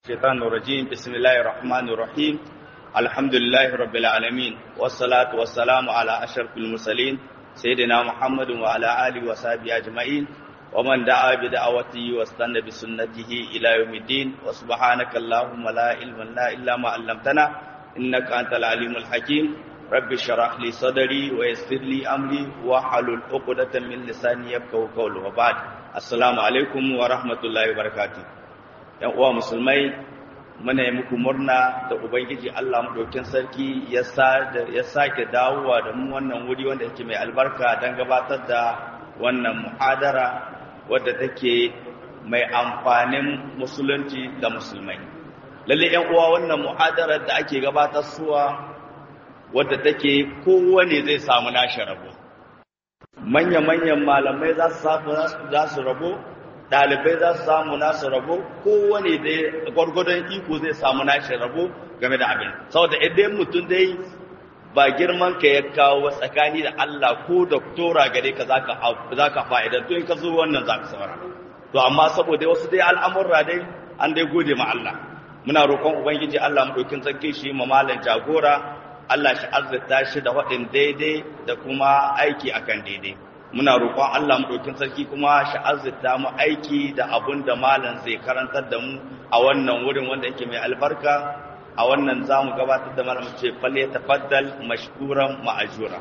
الشيطان الرجيم بسم الله الرحمن الرحيم الحمد لله رب العالمين والصلاة والسلام على أشرف المرسلين سيدنا محمد وعلى آله وصحبه أجمعين ومن دعا بدعوته واستنى بسنته إلى يوم الدين وسبحانك اللهم لا علم لنا إلا ما علمتنا إنك أنت العليم الحكيم رب اشرح لي صدري ويسر لي أمري واحلل عقدة من لساني يفقهوا قولي وبعد السلام عليكم ورحمة الله وبركاته ‘yan uwa musulmai muna yi muku murna da Ubangiji Allah maɗaukin sarki ya sake dawowa da mu wannan wuri wanda yake mai albarka don gabatar da wannan muhadara wadda take mai amfanin musulunci da musulmai. Lalle ‘yan uwa wannan muhadarar da ake gabatar suwa wadda take kowane zai samu nashi rabo. Manya-manyan malamai za su rabo ɗalibai za su samu nasu rabo kowane da gwargwadon iko zai samu nashi rabo game da abin saboda idan mutum dai ba girman ka ya kawo tsakani da Allah ko doktora gare ka za ka fa'idan to in ka zo wannan za ka saura to amma saboda wasu dai al'amurra dai an dai gode ma Allah muna roƙon ubangiji Allah mu ɗaukin sarki shi ma malam jagora Allah shi arzita shi da waɗin daidai da kuma aiki akan daidai muna roƙon Allah maɗaukin sarki kuma shi arzita mu aiki da abun da malam zai karantar da mu a wannan wurin wanda yake mai albarka a wannan za mu gabatar da malam ce falle tafaddal mashkuran ma'ajura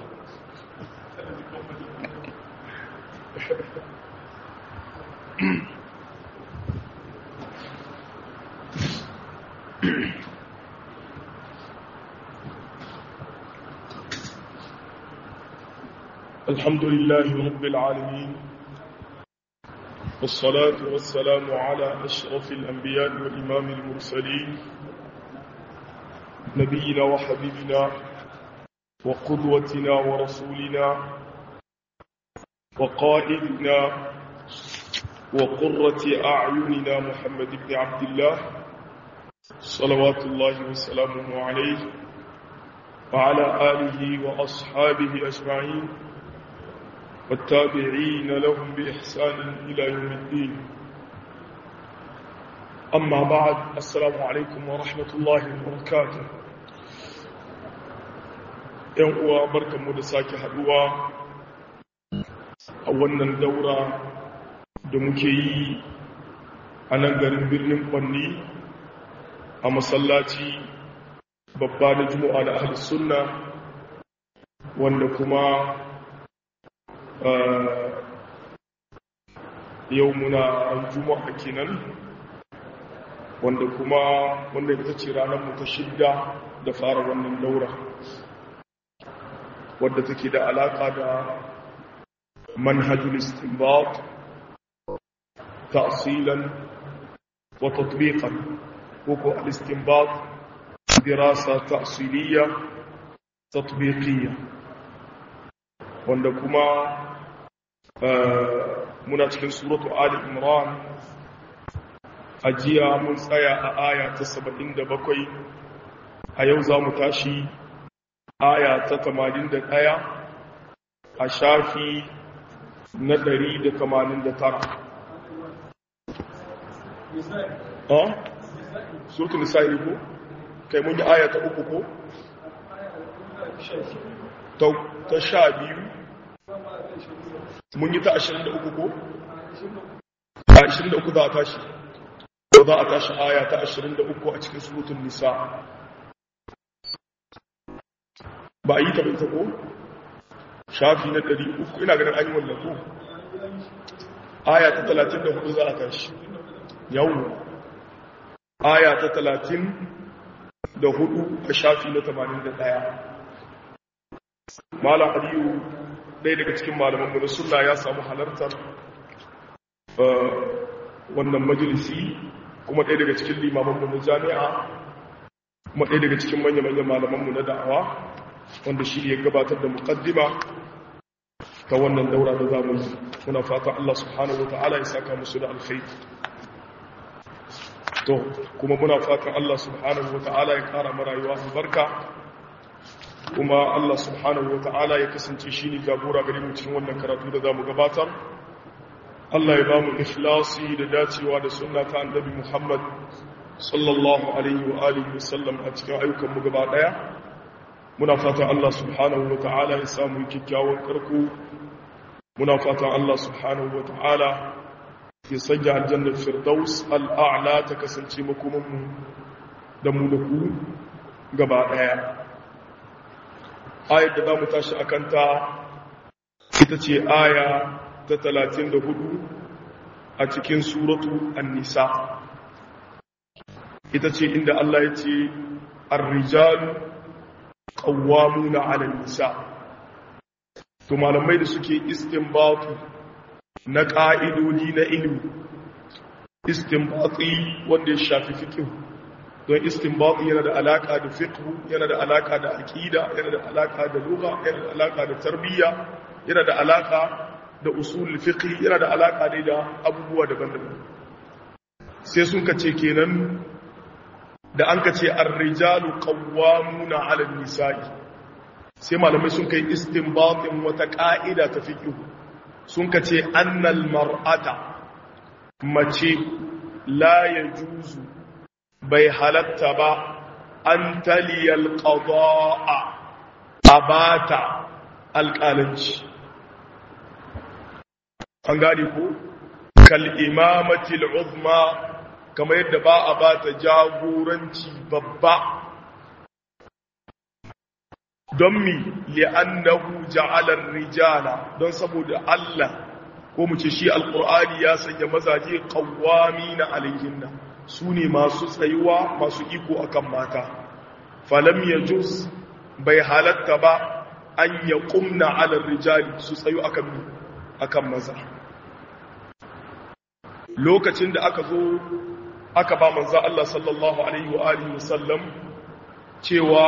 الحمد لله رب العالمين والصلاة والسلام على أشرف الأنبياء والإمام المرسلين نبينا وحبيبنا وقدوتنا ورسولنا وقائدنا وقرة أعيننا محمد بن عبد الله صلوات الله وسلامه عليه وعلى آله وأصحابه أجمعين والتابعين لهم بإحسان إلى يوم الدين أما بعد السلام عليكم ورحمة الله وبركاته ‘yan uwa barkanmu da sake haduwa a wannan daura da muke yi a nan garin birnin kwanni a masallaci babba na juma'a da ahal sunna wanda kuma yau muna ran juma'a kenan wanda kuma wanda ita ce ranar mu ta shidda da fara wannan daura wadda take da alaka da manhajul istinbat ta'silan wa tatbiqan ko ko al-istinbat dirasa ta'siliyya tatbiqiyya wanda kuma muna cikin suratu Ali Imran a jiya mun tsaya a aya ta 77 a yau za mu tashi aya ta 81 a shafi na 189 ha? suratu nisa'i ko? kai mun yi aya ta uku ko? ta sha biyu mun yi ta ashirin da uku ko? a ashirin da uku za a tashi ko za a tashi aya ta ashirin da uku a cikin surutun nisa ba a yi ta bai ko? shafi na ɗari uku ina ganin an yi wannan ko? aya ta talatin da hudu za a tashi yau aya ta talatin da hudu a shafi na tamanin da ɗaya malam aliyu ɗaya daga cikin malamanmu na suna ya samu halartar wannan majalisi kuma ɗaya daga cikin limamanmu na jami'a kuma ɗaya daga cikin manya-manyan malamanmu na da'awa wanda shi ya gabatar da muƙaddima ta wannan daura da zamu muna fata Allah subhanahu wata'ala ya saka musu da alkhairi to kuma muna fatan Allah subhanahu wata'ala ya ƙara marayuwa albarka kuma Allah subhanahu wa ta'ala ya kasance shi ne jagora gare mu cikin wannan karatu da za mu gabatar Allah ya ba mu ikhlasi da dacewa da sunna ta annabi Muhammad sallallahu alaihi wa alihi wasallam a cikin ayyukanmu gaba daya muna fatan Allah subhanahu wa ta'ala ya samu kyakkyawan karko muna fatan Allah subhanahu wa ta'ala ya sanya aljannar firdaus al'a'la ta kasance makomanmu da mu da ku gaba daya ayar da za mu tashi a kanta ita ce aya ta talatin da hudu a cikin suratu an-nisa ita ce inda Allah ya ce ar-rijalu qawwamuna 'ala an-nisa to malamai da suke istinbatu na ƙa'idodi na ilimi istinbati wanda ya shafi fiqh don istinbati yana da alaka da fiqh yana da alaka da aqida yana da alaka da lugha yana da alaka da tarbiyya yana da alaka da usul fiqh yana da alaka ne da abubuwa daban-daban sai sun kace kenan da an kace ar-rijalu qawwamuna 'ala an-nisa'i sai malamai sun kai istinbatin wata ka'ida ta fiqh sun kace annal mar'ata mace la yajuzu bai halatta ba an taliyal qada'a abata alƙalanci an gane ko kal imamatil uzma kamar yadda ba a ba ta jagoranci babba don mi li'annahu ja'alar rijala don saboda Allah ko mu ce shi alqur'ani ya sanya mazaje qawwamina alayhinna su ne masu tsayuwa masu iko akan mata falam yajuz bai halatta ba an yaqumna 'ala rijali su tsayu akan akan maza lokacin da aka zo aka ba manzo Allah sallallahu alaihi wa alihi wasallam cewa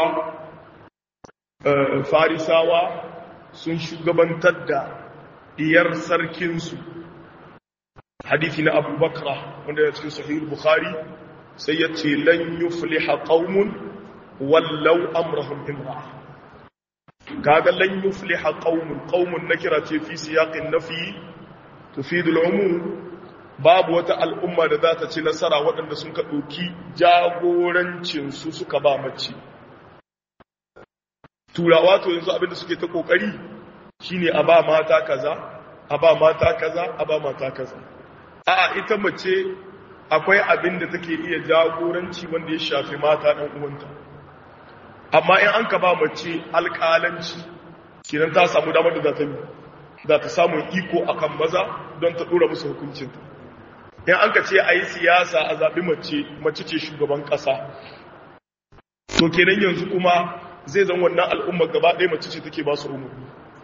farisawa sun shugabantar da diyar sarkinsu hadithi na Abu Bakra wanda ya cikin sahih Bukhari sai ya ce lan yufliha qaumun wallau amrahum imra kaga lan yufliha qaumun qaumun nakira ce fi siyaqin nafi tufidul umum babu wata al'umma da za ta ci nasara waɗanda sun ka ɗauki jagorancinsu suka ba mace. Turawa to yanzu abinda suke ta ƙoƙari shi ne a ba mata kaza, a ba mata kaza, a ba mata kaza. A'a ita mace akwai abin da take iya jagoranci wanda ya shafi mata ɗan uwanta. Amma in an ka ba mace alƙalanci, kinan ta samu damar da za ta samu iko akan maza don ta ɗora musu hukuncinta. in an ka ce a yi siyasa a zaɓi mace mace ce shugaban ƙasa to kenan yanzu kuma zai zan wannan al'umma gaba ɗaya mace ce take ba su umarni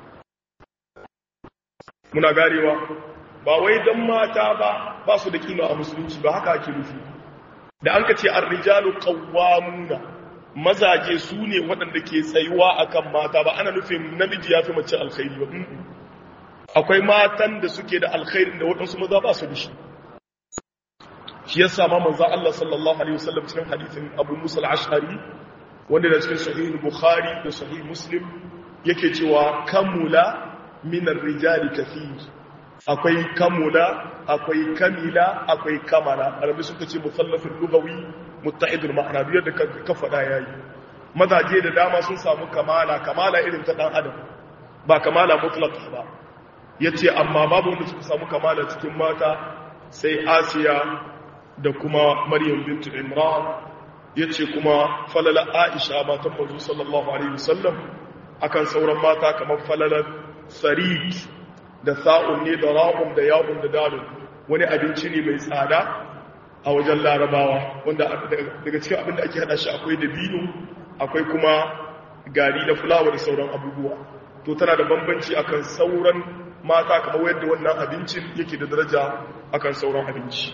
muna garewa ba wai don mata ba ba su da kima a musulunci ba haka ake nufi da an ka ce an rijalu qawwamuna mazaje su ne waɗanda ke tsayuwa akan mata ba ana nufin namiji ya fi mace alkhairi ba akwai matan da suke da alkhairin da waɗansu maza ba su da shi shi yasa ma manzo Allah sallallahu alaihi wasallam cikin hadisin Abu Musa al-Ash'ari wanda da cikin sahih Bukhari da sahih Muslim yake cewa kamula min ar-rijali kathir akwai kamula akwai kamila akwai kamala arabi suka ce musallafin lugawi muttahidul ma'ana biyar da ka faɗa yayi mazaje da dama sun samu kamala kamala irin ta dan adam ba kamala mutlaqa ba yace amma babu wanda suka samu kamala cikin mata sai Asiya da kuma Maryam bintu Imran yace kuma falala Aisha matan manzo sallallahu alaihi wasallam akan sauran mata kamar falalar sarid da sa'un ne da ra'un da ya'un da dalun wani abinci ne mai tsada a wajen larabawa wanda daga cikin abin da ake hada shi akwai dabino akwai kuma gari da fulawa da sauran abubuwa to tana da bambanci akan sauran mata kamar yadda wannan abincin yake da daraja akan sauran abinci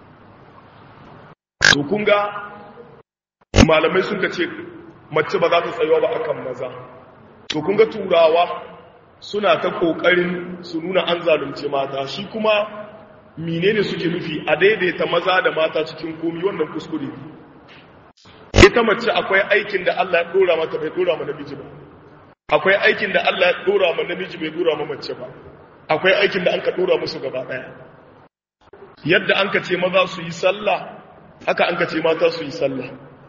to kun ga malamai sun ce mace ba za ta tsayuwa ba akan maza to kun ga turawa suna ta kokarin su nuna an zalunce mata shi kuma menene suke nufi a daidaita maza da mata cikin komi wannan kuskure ita mace akwai aikin da Allah ya dora mata bai dora ma namiji ba akwai aikin da Allah ya dora ma namiji bai dora ma mace ba akwai aikin da an ka dora musu gaba daya yadda an ka ce maza su yi sallah haka an ka ce mata su yi sallah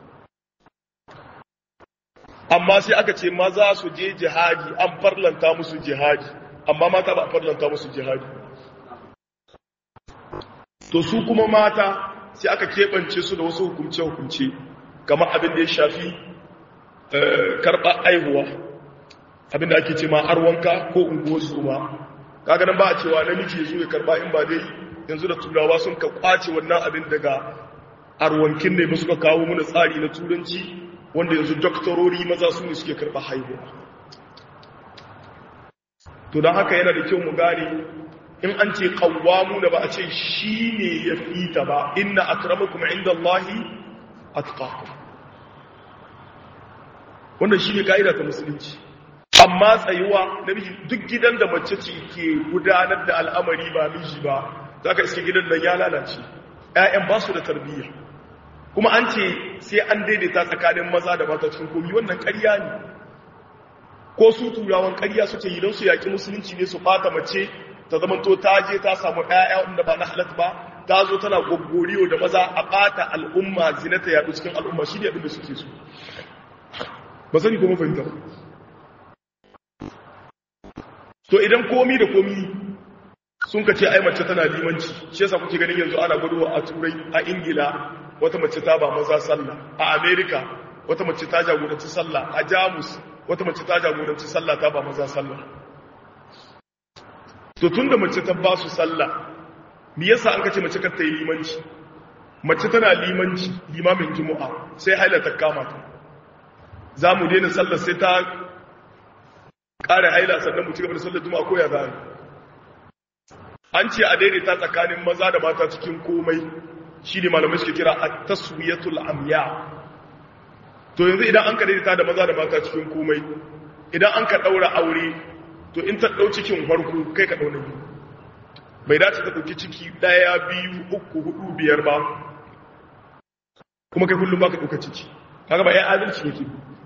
amma sai aka ce maza su je jihadi an farlanta musu jihadi amma mata ba a farlanta musu jihadi to su kuma mata sai aka keɓance su da wasu hukumce-hukumce kamar abin da ya shafi karɓar aihuwa abin da ake ce ma arwanka ko unguwar zuma kaga nan ba a cewa namiji ya zo ya karɓa in ba dai yanzu da turawa sun ka kwace wannan abin daga arwankin ne ba suka kawo mana tsari na turanci wanda yanzu doktorori maza su ne suke karɓa haihuwa to don haka yana da kyau mu gane in an ce kawwamu da ba a ce shi ne ya fi ta ba inna akramakum inda Allahi atqakum wannan shi ne ka'ida ta musulunci amma tsayuwa namiji duk gidan da mace ce ke gudanar da al'amari ba miji ba za ka iske gidan nan ya lalace ‘ya'yan ba su da tarbiyya kuma an ce sai an daidaita tsakanin maza da mata cikin komi wannan ƙarya ne ko su turawan ƙarya suke yi don su yaƙi musulunci ne su fata mace ta zamanto ta je ta samu ɗaya wanda ba na halatta ba ta zo tana gwaggoriyo da maza a ɓata al'umma zinata yaɗu cikin al'umma shi ne abin da suke so ba sani kuma fahimta ba to idan komi da komi sun ka ce ai mace tana limanci shi yasa kuke ganin yanzu ana guduwa a turai a ingila wata mace ta ba maza sallah a america wata mace ta jagoranci sallah a jamus wata mace ta jagoranci sallah ta ba maza sallah to tunda mace ta ba su sallah me yasa an kace mace kar ta yi limanci mace tana limanci limamin juma'a sai haila ta kama ta za mu daina sallar sai ta ƙara haila sannan mu ci gaba da sallar juma'a ko ya za an ce a daidaita tsakanin maza da mata cikin komai shi ne malamai suke kira a taswiyatul amya to yanzu idan an ka daidaita da maza da mata cikin komai idan an ka ɗaura aure to in ta ɗau cikin farko kai ka ɗauna biyu bai dace ta ɗauki ciki ɗaya biyu uku hudu biyar ba kuma kai kullum ba ka ɗauka ciki kaga ba ya adalci yake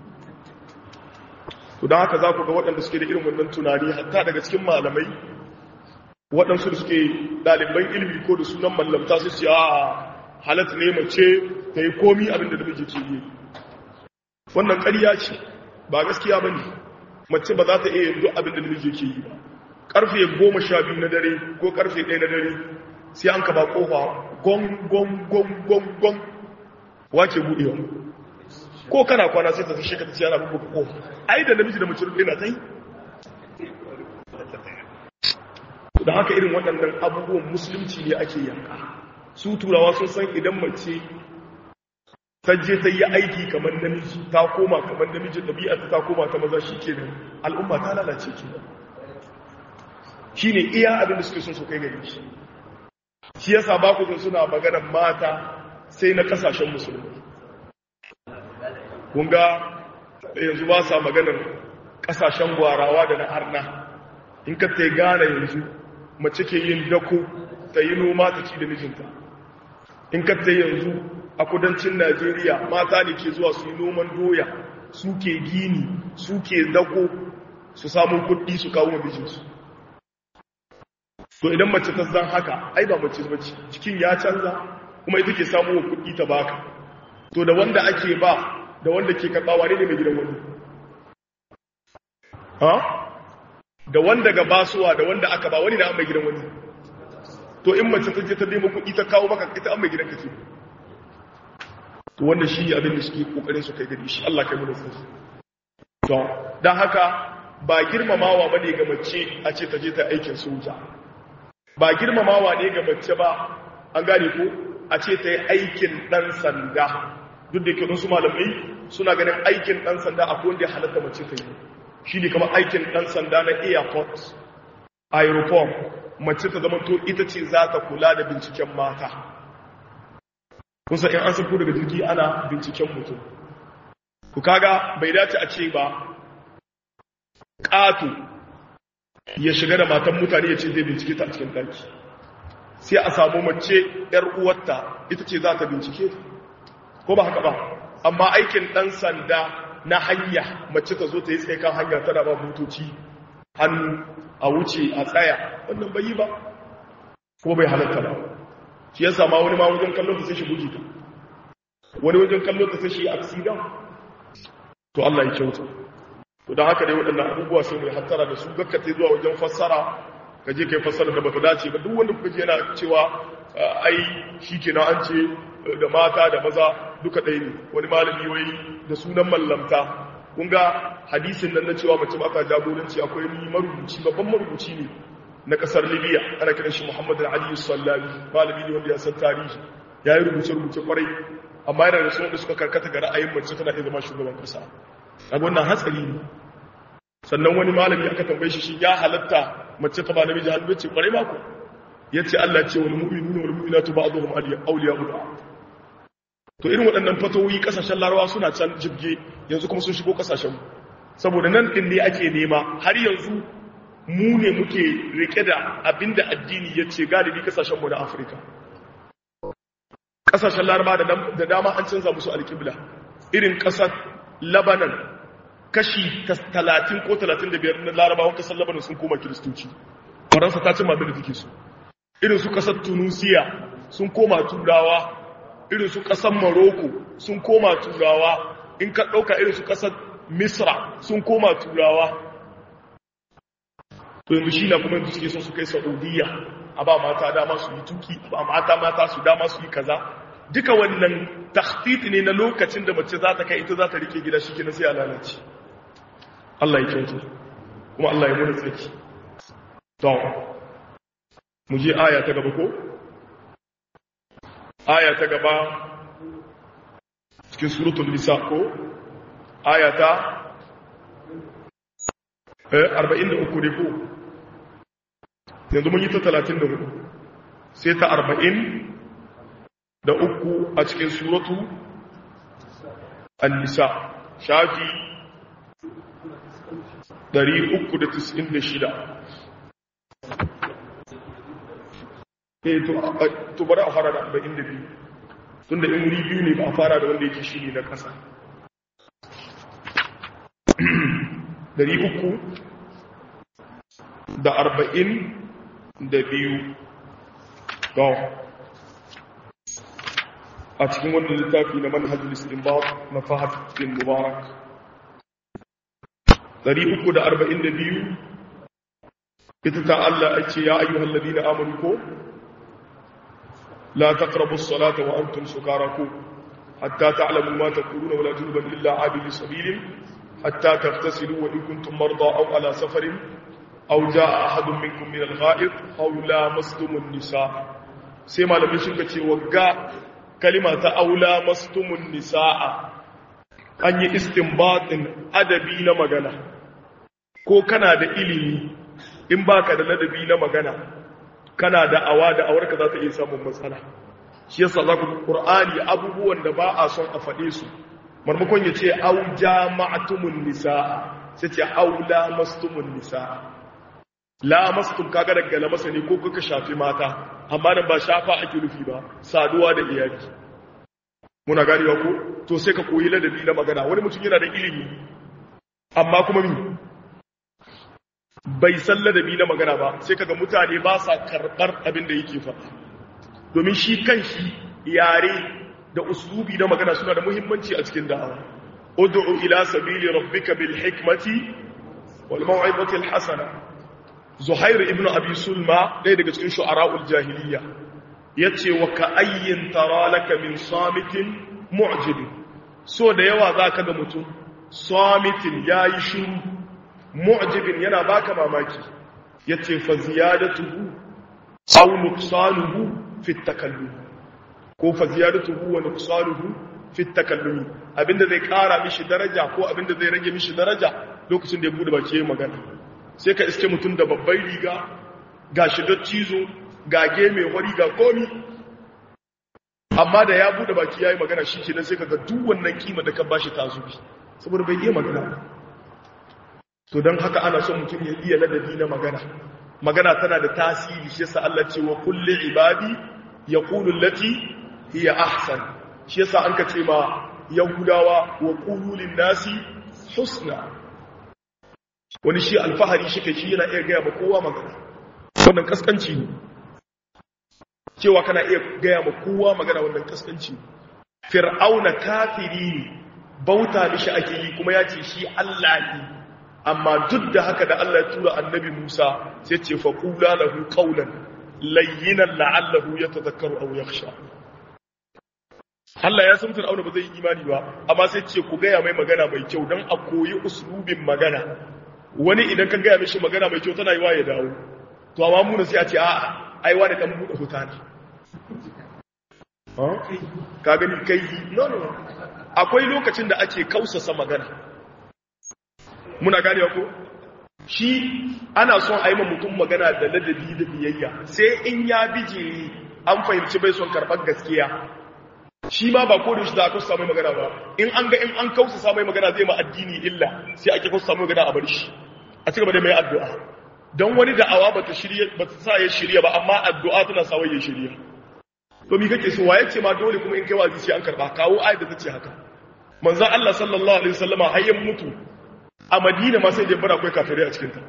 to don haka za ku ga waɗanda suke da irin wannan tunani hatta daga cikin malamai waɗansu da suke ɗaliban ilimi ko da sunan mallamta su ce a halatta ne mace ta yi komi abin da namiji ke yi wannan ƙarya ce ba gaskiya ba ne mace ba za ta iya yin duk abin da namiji ke yi ba ƙarfe goma sha biyu na dare ko ƙarfe ɗaya na dare sai an kaba ƙofa gon gon gon gon gon wace buɗewa ko kana kwana sai ta tashe ka ta ce ana bubuka ƙofa ai da namiji da mace rufe na ta yi da haka irin waɗannan abubuwan musulunci ne ake yanka su turawa sun san idan mace ta je ta yi aiki kamar namiji ta koma kamar namiji ɗabi'a ta koma ta maza shi ke nan al'umma ta lalace ke shi ne iya abin da suke sun su kai gari shi shi yasa ba ku sun suna maganar mata sai na kasashen musulmi kun ga yanzu ba sa maganar kasashen gwarawa da na arna in ka ta gane yanzu mace ke yin dako ta yi noma ta ci da mijinta in ka ta yanzu a kudancin najeriya mata ne ke zuwa su yi noman doya su ke gini su ke dako su samun kuɗi su kawo mijinsu to idan mace ta zan haka ai ba mace bace cikin ya canza kuma ita ke samu kuɗi ta baka to da wanda ake ba da wanda ke karɓawa ne ne mai gidan wani ha da wanda ga basuwa da wanda aka ba wani da an mai gidan wani to in mace ta je ta nemo kuɗi ta kawo maka ita an mai gidan ka ce to wanda shi abin da suke kokarin su kai gari shi Allah kai mu da su to dan haka ba girmamawa bane ga mace a ce ta je ta aikin soja ba girmamawa ne ga mace ba an gane ko a ce ta yi aikin dan sanda duk da ke su malamai suna ganin aikin dan sanda akwai wanda ya halatta mace ta yi shi ne kamar aikin ɗan sanda na airport aeroport mace ta zama to ita ce za ta kula da binciken mata kusa in an sako daga jirgi ana binciken mutum ku kaga bai dace a ce ba ƙato ya shiga da matan mutane ya ce zai bincike ta a cikin ɗaki sai a samu mace ‘yar uwarta ita ce za ta bincike ko ba haka ba amma aikin ɗan sanda na hanya mace ta zo ta yi tsaye kan hanya tana ba motoci hannu a wuce a tsaya wannan bai yi ba kuma bai halatta ba shi ya sama wani ma wajen kallon ta sai shi bugi ta wani wajen kallo ta sai shi accident to Allah ya kyauta to dan haka dai waɗannan abubuwa sai mai hattara da su gakkata zuwa wajen fassara ka je kai fassara da bata dace ba duk wanda kuka ji yana cewa ai shikenan an ce da mata da maza duka ɗaya ne wani malami wai da sunan mallamta kun ga hadisin nan na cewa mace ba ta jagoranci akwai ni marubuci babban marubuci ne na kasar libya ana kiran shi muhammad al-ali sallami malami ne wanda ya san tarihi ya yi rubuce-rubuce kwarai amma yana da sunan da suka karkata ga ra'ayin mace tana iya zama shugaban kasa a wannan hatsari ne sannan wani malami aka tambaye shi shi ya halatta mace ta ba namiji hannu ce kwarai mako ya ce allah ce wani mu'minu wani mu'minatu ba'dhum awliya ba'd to irin waɗannan fatawoyi ƙasashen larawa suna can jibge yanzu kuma sun shigo ƙasashen saboda nan ɗin ne ake nema har yanzu mu ne muke rike da abinda addini ya ce galibi ƙasashenmu na afirka ƙasashen laraba da dama an canza musu alƙibla irin ƙasar labanan kashi 30 ko 35 na larabawan ƙasar labanan sun koma kiristoci faransa ta cin mabin da take su irin su ƙasar tunisiya sun koma turawa irin su ƙasar Morocco sun koma turawa in ka ɗauka irin su ƙasar Misra sun koma turawa to yanzu shi na kuma yanzu suke son su kai Saudiya a ba mata dama su yi tuki a ba mata mata su dama su yi kaza duka wannan takhtit ne na lokacin da mace za ta kai ita za ta rike gida shi kenan sai a lalace Allah ya kyauta kuma Allah ya muna tsaki to mu je aya ta gaba ko aya ta gaba cikin suratul nisa ko aya ta 43 ne ko yanzu mun yi ta 34 sai ta 40 da uku a cikin suratu an-nisa shafi 396 eh to bari a fara da 42 tunda in wuri biyu ne ba a fara da wanda yake shi ne na ƙasa 300 da 40 da biyu ga a cikin wannan littafi na manhajul istinbat na fahad bin mubarak 342 ita ta Allah ake ya ayyuhal ladina amanu ko لا تقربوا الصلاة وأنتم سكاركم حتى تعلموا ما تقولون ولا جنبا إلا عابر سبيل حتى تغتسلوا وإن كنتم مرضى أو على سفر أو جاء أحد منكم من الغائط أو لامستم النساء سيما لم يشنك وقع كلمة أو لامستم النساء أن استنباط أدبي نمغنى ko kana da ilimi in baka da ladabi na magana kana da awa da awarka za ta iya samun matsala shi yasa za ku ƙur'ani abubuwan da ba a son a faɗe su marmakon ya ce au jama'atumun nisa'a sai ce au lamastumun nisa'a lamastum kaga daga lamasa ne ko kuka shafi mata amma nan ba shafa ake nufi ba saduwa da iyali muna ganewa ko to sai ka koyi ladabi na magana wani mutum yana da ilimi amma kuma mi bai san ladabi na magana ba sai kaga mutane ba sa karɓar abin da yake faɗa domin shi kan shi yare da uslubi na magana suna da muhimmanci a cikin da'awa ud'u ila sabili rabbika bil hikmati wal maw'izati al hasana zuhair ibn abi sulma ɗaya daga cikin shu'ara'ul jahiliya yace wa ka ayyin tara laka min samitin mu'jib so da yawa zaka ga mutum samitin yayi shiru mu'jibin yana baka mamaki yace fa ziyadatuhu aw nuqsanuhu fi takallum ko fa ziyadatuhu wa nuqsanuhu fi takallum abinda zai kara mishi daraja ko abinda zai rage mishi daraja lokacin da ya bude baki yayin magana sai ka iske mutum da babban riga ga shi cizo ga geme wari ga komi amma da ya bude baki yayin magana shi kenan sai kaga duk wannan kima da ka bashi ta zubi saboda bai iya magana to don haka ana son mutum ya iya ladabi na magana magana tana da tasiri shi yasa Allah ce wa kulli ibadi yaqulu allati hiya ahsan shi yasa an ka ce ma yahudawa wa qulu lin nasi husna wani shi alfahari shi kai shi yana iya gaya ma kowa magana wannan kaskanci ne cewa kana iya gaya ma kowa magana wannan kaskanci ne fir'auna kafiri ne bauta mishi ake yi kuma ya ce shi Allah ne amma duk da haka da Allah ya tura annabi Musa sai ce fa qula lahu qawlan layyinan la'allahu yatadhakkaru aw yakhsha Allah ya san fir'auna ba zai yi imani ba amma sai ce ku gaya mai magana mai kyau dan a koyi uslubin magana wani idan ka gaya mishi magana mai kyau tana yi wa ya dawo to amma mu sai a ce a'a ai wani dan bude hutana ka gani kai no no akwai lokacin da ake kausasa magana muna gane ko shi ana son a yi mutum magana da ladabi da biyayya sai in ya bijiri an fahimci bai son karɓar gaskiya shi ma ba ko da shi da aka samu magana ba in an ga in an kausasa mai magana zai ma addini illa sai ake kausasa mai magana a bar shi a cigaba da mai addu'a don wani da'awa ba ta shirya ba ta sa ya shirya ba amma addu'a tana sa ya shirya to mi kake so waye ce ma dole kuma in kai wazi sai an karba kawo ayat da tace haka manzon Allah sallallahu alaihi wasallama hayyan mutu a Madina ma sai da bara akwai kafirai a cikin ta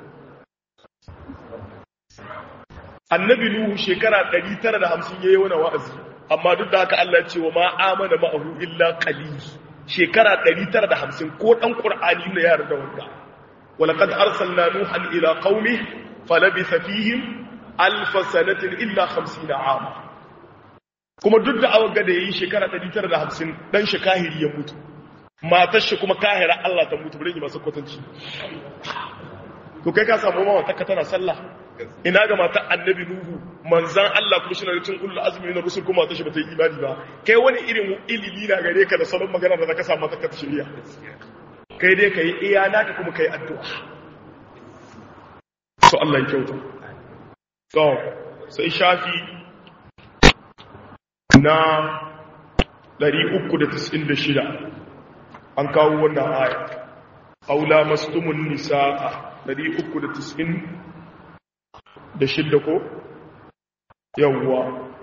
Annabi Nuhu shekara 950 yayi wannan wa'azi amma duk da haka Allah ya ce wa ma amana ma'ahu illa qalil shekara 950 ko dan Qur'ani ne ya yarda wanda walaqad arsalna nuhan ila qaumi falabitha fihim alf sanatin illa 50 ama kuma duk da awaga da yayi shekara 950 dan shi kahiri ya mutu matar shi kuma kahira Allah ta mutu bari masa kwatanci to kai ka samu mama takka tana sallah ina ga matar annabi nuhu manzan Allah kuma shine cikin kullu azmi na rusul kuma ta shi bata yi imani ba kai wani irin ilimi na gare ka da salon magana da zaka samu takka ta shari'a kai dai kai iya naka kuma kai addu'a so Allah ya kyauta to sai shafi na 396 an kawo wannan aya aula mastumun nisaa 396 ko yawwa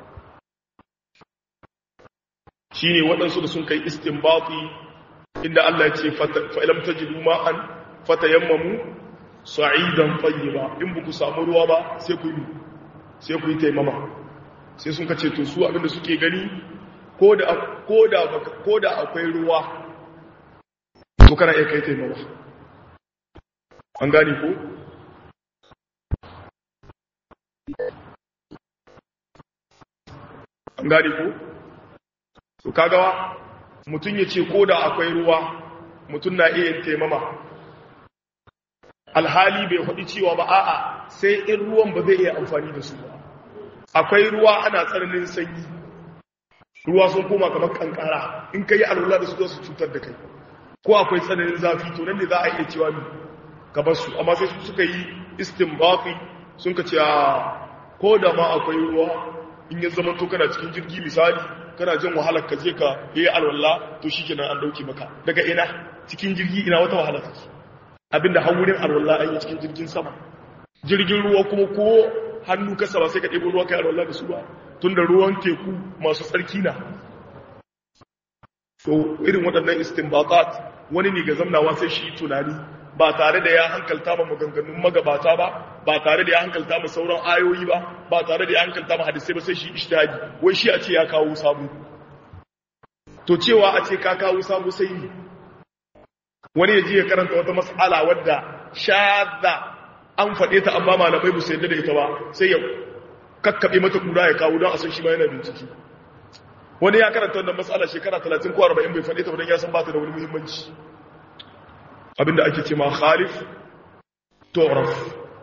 shine waɗansu da sun kai istinbati inda Allah ya ce fa ilam tajidu ma'an fatayammamu sa'idan tayyiba in buku samu ruwa ba sai ku yi sai ku yi taimama sai sun kace to su abinda suke gani ko da akwai ruwa to kana iya kai taimama an gani ko? an gani ko? to kagawa mutum ya ce ko da akwai ruwa mutum na iya taimama alhali bai faɗi cewa ba a'a sai in ruwan ba zai iya amfani da su ba akwai ruwa ana tsananin sanyi ruwa sun koma kamar kankara in ka yi alwala da su zo su cutar da kai ko akwai tsananin zafi to nan ne za a iya cewa mi ka bar su amma sai su suka yi istinbafi sun ka ce a ko da ma akwai ruwa in ya zama to kana cikin jirgi misali kana jin wahalar ka je ka yi alwala to shikenan an dauke maka daga ina cikin jirgi ina wata wahala take abinda har wurin alwala an yi cikin jirgin sama jirgin ruwa kuma ko hannu kasa ba sai ka ɗebo ruwa kai alwala da su ba tun da ruwan teku masu tsarki na to irin waɗannan istinbatat wani ne ga zamnawa sai shi tunani ba tare da ya hankalta ma maganganun magabata ba ba tare da ya hankalta ma sauran ayoyi ba ba tare da ya hankalta ma hadisai ba sai shi ishtihadi wai shi a ce ya kawo sabu to cewa a ce ka kawo sabu sai ne wani ya ji ya karanta wata mas'ala wadda shadda an faɗe ta amma malamai ba su yadda da ita ba sai ya kakkaɓe mata kura ya kawo don a san shi ma yana bincike wani ya karanta wannan matsala shekara 30 ko 40 bai faɗe ta ba don ya san ba ta da wani muhimmanci abinda ake ce ma khalif toraf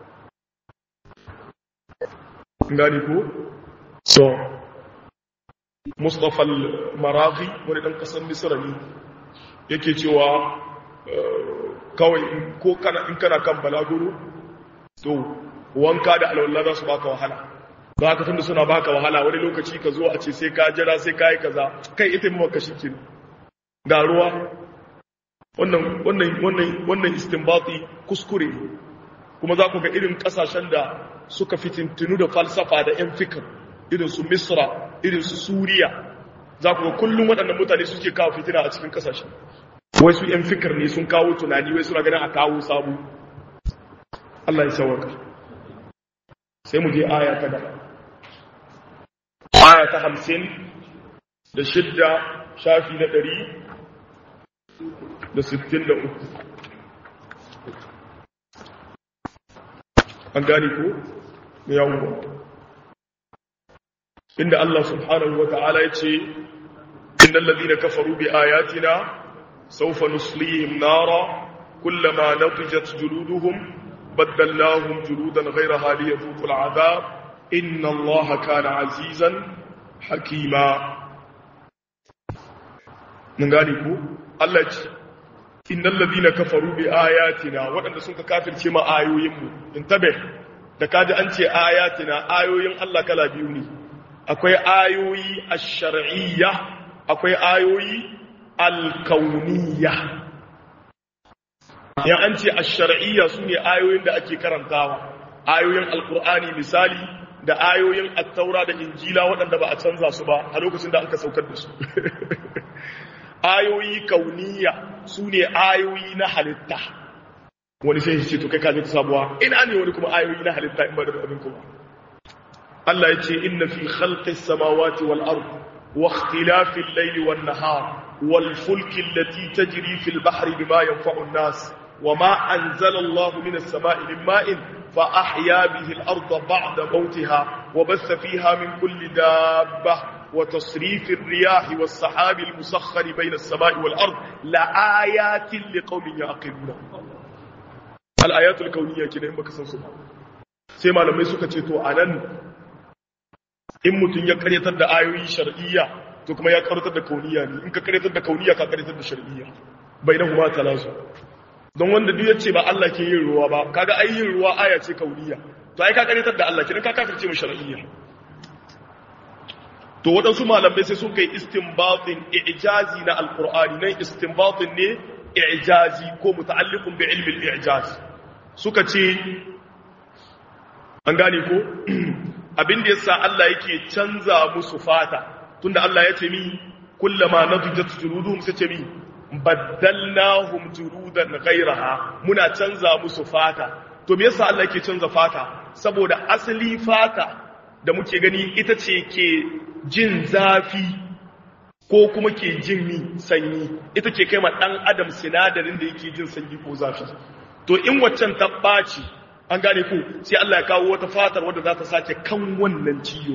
gani ko so mustapha al-maraghi wani ɗan ƙasar misira ne yake cewa kawai ko in kana kan balaguro to wanka da alwala za su baka wahala ba ka tunda suna baka wahala wani lokaci ka zo a ce sai ka jira sai ka yi kaza kai ita mu maka shi kin ga ruwa wannan wannan wannan wannan istinbati kuskure kuma za ku ga irin kasashen da suka fitintunu da falsafa da yan fikir irin su misra irin su suriya za ku ga kullum waɗannan mutane suke kawo fitina a cikin kasashen wai su yan fikir ne sun kawo tunani wai suna ganin a kawo sabu Allah ya sauwaka sai mu je aya ta gaba aya ta hamsin da shidda shafi na ɗari da sittin da uku an gane ko da yawon inda Allah subhanahu wa ta'ala ya ce inda lalzina kafaru bi ayatina saufa nuslihim nara kullama natijat juluduhum baddalnahum juludan ghayraha liyadhuqu al'adab inna Allah kana azizan hakima mun gane ko Allah ce innal ladina kafaru bi ayatina waɗanda sun ka kafirce ma ayoyin mu intabe da kaji an ce ayatina ayoyin Allah kala biyu ne akwai ayoyi ash-shar'iyya akwai ayoyi al-kauniyya ya an ce ash-shar'iyya sune ayoyin da ake karantawa ayoyin alqur'ani misali da ayoyin at-taura da injila waɗanda ba a canza su ba a lokacin da aka saukar da su ayoyi kauniya su ne ayoyi na halitta wani sai shi ce to kai kaje ta sabuwa ina ne wani kuma ayoyi na halitta in ba da abin kuma Allah ya ce inna fi khalqis samawati wal ard wa ikhtilafil layli wan nahar wal fulki allati tajri fil bahri bima yanfa'u an-nas وما أنزل الله من السماء من ماء فأحيا به الأرض بعد موتها وبث فيها من كل دابة وتصريف الرياح والسحاب المسخر بين السماء والأرض لآيات لقوم يعقلون الآيات الكونية كده إن بكسن سبحانه سيما لما يسوك تيتو أنن in mutum ya karyatar da ayoyi shar'iyya to kuma ya karyatar da kauniya ne in ka karyatar da kauniya ka karyatar da shar'iyya bainahuma talazu don wanda duk yace ba Allah ke yin ruwa ba kaga ai yin ruwa aya ce kauniya to ai ka karyatar da Allah kidan ka kafirce mu shar'iyya to waɗansu malamai sai sun kai istinbatin i'jazi na alqur'ani nan istinbatin ne i'jazi ko muta'alliqun bi ilmi al-i'jaz suka ce an gane ko abin da yasa Allah yake canza musu fata tunda Allah ya ce mi kullama nadijat juluduhum sai ce mi baddalnahum juludan ghayraha muna canza musu fata to me yasa Allah yake canza fata saboda asali fata da muke gani ita ce ke jin zafi ko kuma ke jin mi sanyi ita ke kai ma dan adam sinadarin da yake jin sanyi ko zafi to in waccan ta ɓaci an gane ku sai Allah ya kawo wata fatar wadda za ta sake kan wannan ciyo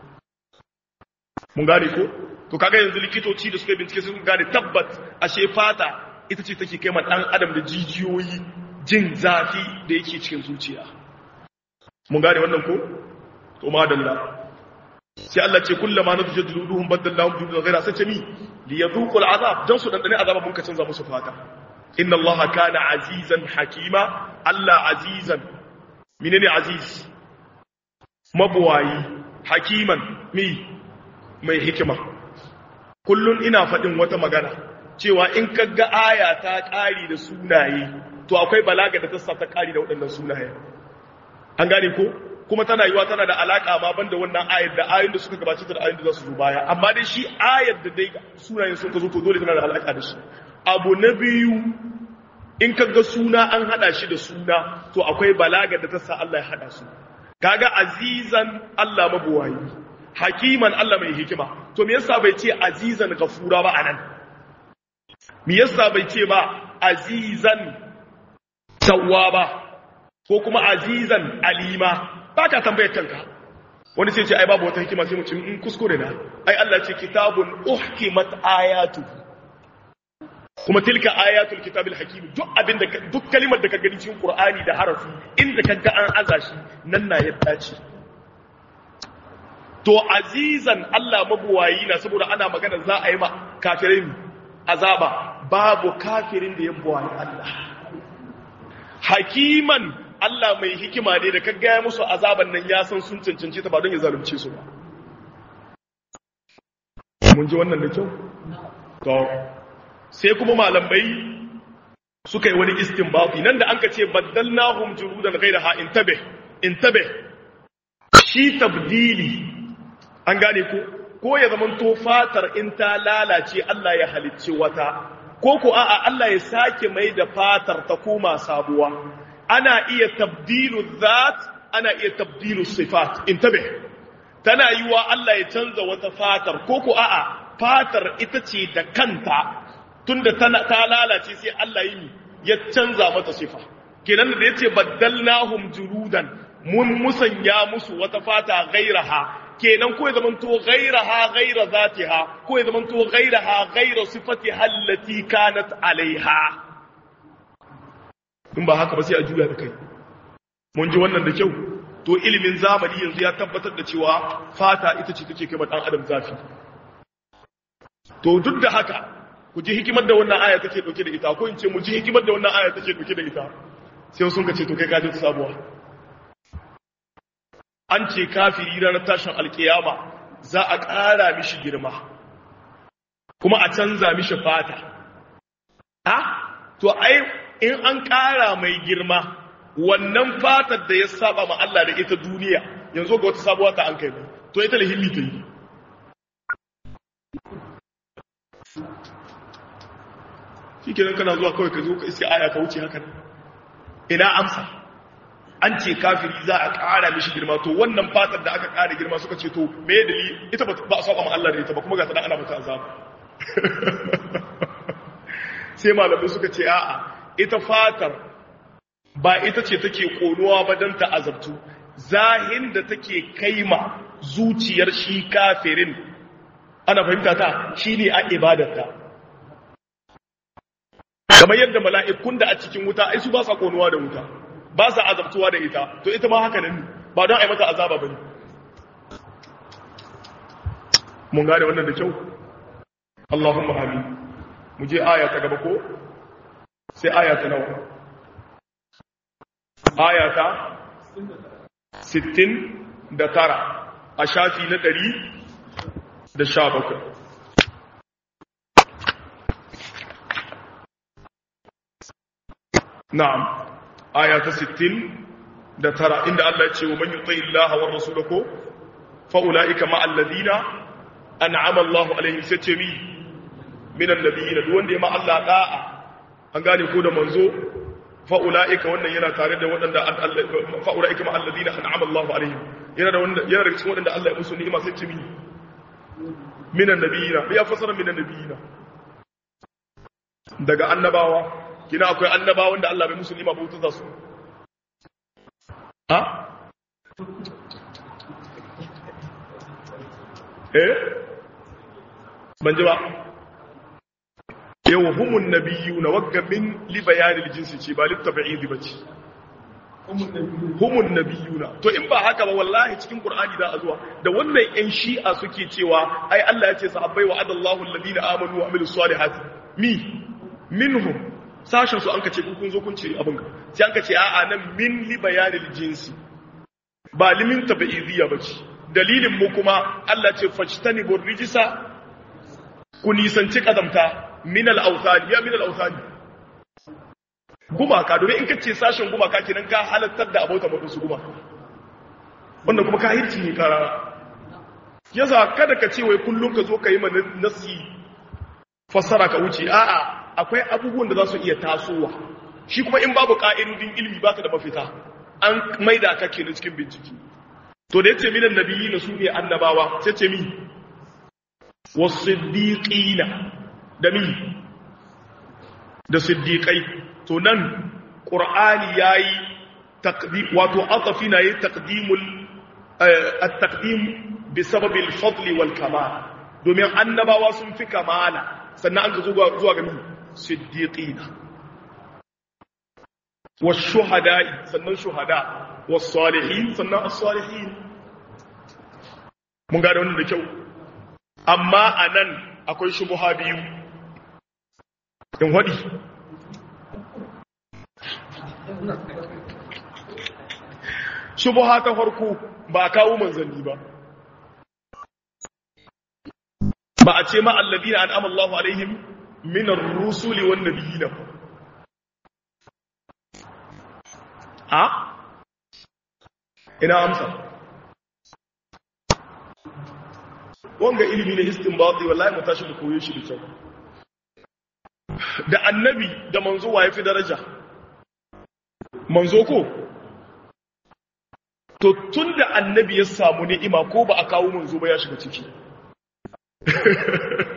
mun gane ko to kaga yanzu likitoci da suka yi bincike sun gane tabbat ashe fata ita ce take kai ma dan adam da jijiyoyi jin zafi da yake cikin zuciya mun gane wannan ko to madalla sai Allah ce kullama nadja juluduhum badalnahum juludan ghayra sai ce mi li yadhuqul azab dan su dandane azaba mun ka canza musu fata inna allaha kana azizan hakima Allah azizan menene aziz mabuwayi hakiman mi mai hikima kullun ina faɗin wata magana cewa in kaga aya ta ƙari da sunaye to akwai balaga da ta sa ta ƙari da waɗannan sunaye an gane ko kuma tana yiwa tana da alaka ma banda wannan ayar da ayoyin da suka gabace da ayoyin da za su zo baya amma dai shi ayar da dai sunayen sun ka zo to dole tana da alaka da shi abu na biyu in ka ga suna an hada shi da suna to akwai balaga da ta sa Allah ya hada su kaga azizan Allah mabuwayi hakiman Allah mai hikima to me yasa bai ce azizan gafura ba anan me yasa bai ce ba azizan tawwaba ko kuma azizan alima ba ka tambayar kanka wani sai ce ai babu wata hikima sai mu ce in kuskure na ai Allah ce kitabun uhkimat ayatu kuma tilka ayatul kitabil hakim duk abin da duk kalimar da ka gani cikin qur'ani da harafi inda ka ga an aza shi nan na yadda ce to azizan Allah mabuwayi na saboda ana magana za a yi ma kafirin azaba babu kafirin da ya buwayi Allah hakiman Allah mai hikima ne da kaggaya musu azaban nan ya san sun cancanci ta ba don ya zalunce su ba. Mun ji wannan da kyau? To, sai kuma malamai suka yi wani istinbati nan da an ka ce baddalnahum jurudan ghayraha intabe intabe shi tabdili an gane ko ko ya zaman to fatar in ta lalace Allah ya halicce wata ko ko a'a Allah ya sake mai da fatar ta koma sabuwa ana iya tabdilu zat ana iya tabdilu sifat intabe tana yiwa Allah ya canza wata fatar ko ko a'a fatar ita ce da kanta tunda ta lalace sai Allah yi ya canza mata sifa kenan da yace baddalnahum juludan mun musanya musu wata fata gairaha kenan ko ya zamanto gairaha gaira zatiha ko ya zamanto gairaha gaira sifati allati kanat alaiha in ba haka ba sai a juya da kai mun ji wannan da kyau to ilimin zamani yanzu ya tabbatar da cewa fata ita ce take kai dan adam zafi to duk da haka ku ji hikimar da wannan aya take dauke da ita ko in ce mu ji hikimar da wannan aya take dauke da ita sai sun ka ce to kai ka ji sabuwa an ce kafiri ranar tashin alkiyama za a ƙara mishi girma kuma a canza mishi fata ha to ai in an ƙara mai girma wannan fatar da ya saba ma Allah da ita duniya yanzu ga wata sabuwa ta an kai to ita lahilli ta yi shi kenan kana zuwa kawai ka zo ka iske aya ka wuce haka ina amsa an ce kafiri za a ƙara mishi girma to wannan fatar da aka ƙara girma suka ce to me dalili ita ba a saba ma Allah da ita ba kuma ga ta ana mata azaba sai malamai suka ce a'a ita fatar ba ita ce take konuwa ba don ta azabtu zahin da take kaima zuciyar shi kafirin ana fahimta ta shine a ibadarta kamar yadda mala'ikun da a cikin wuta ai su ba sa konuwa da wuta ba sa azabtuwa da ita to ita ma haka nan ba don a yi mata azaba ba ne mun gane wannan da kyau Allahumma amin mu je aya ta gaba ko sai aya ta nawa aya ta 69 a shafi na 117 na'am aya ta 60 da tara inda Allah ya ce wa man yuti Allah wa rasulahu fa ulaika ma alladhina an'ama Allah alaihim sai ce mi min annabiyina duk wanda ya ma Allah da'a an gane ko da manzo fa ulaika wannan yana tare da waɗanda fa ulaika ma alladhina an'ama Allah alaihim yana da wanda yana daga cikin waɗanda Allah ya musu ni'ima sai ce mi min annabiyina ya fasara min annabiyina daga annabawa kina akwai annabawan da Allah bai musu ni'ima ba wuta za su ha eh ban ji ba yawa humun nabiyyu na wagga min li bayanil jinsi ce ba littabi'idi bace humun nabiyuna to in ba haka ba wallahi cikin qur'ani da azuwa da wannan yan shi'a suke cewa ai Allah ya ce sahabbai wa adallahu alladhina amanu wa amilus salihati mi minhum sashen su an ka ce kun zo kun ce abin ka sai an ka ce a'a nan min li bayanil jinsi ba limin tabi'idiyya bace dalilin mu kuma Allah ce fajtanibur rijsa ku nisanci kazamta min al-awthani ya min al-awthani gumaka domin in ka ce sashen gumaka kenan ka halattar da abota mutum su gumaka wannan kuma ka hirci ne karara yasa kada ka ce wai kullum ka zo ka yi mana nasi fassara ka wuce a'a akwai abubuwan da za su iya tasowa shi kuma in babu ka'idodin ilimi baka da mafita an maida ka kenan cikin bincike to da yace minan nabiyyi na su ne annabawa sai ce mi wasiddiqina da mi da siddiqai to nan qur'ani yayi taqdim wato atafi na yayi taqdimul at-taqdim bi sababi al-fadl wal kamal domin annabawa sun fi kamala sannan an zo zuwa ga mi siddiqina والشهداء sannan shuhada والصالحين sannan as-salihin mun gane wannan da kyau amma anan akwai shubuha biyu in wadi shubuha ta farko ba a kawo manzanni ba ba a ce ma alladina an'ama Allahu alaihim min ar-rusuli wan nabiyina a ina amsa wanga ilimi ne istinbati wallahi mu tashi mu koyo shi da kyau da annabi da manzo wa yafi daraja manzo ko to tunda annabi ya samu ni'ima ko ba a kawo manzo ba ya shiga ciki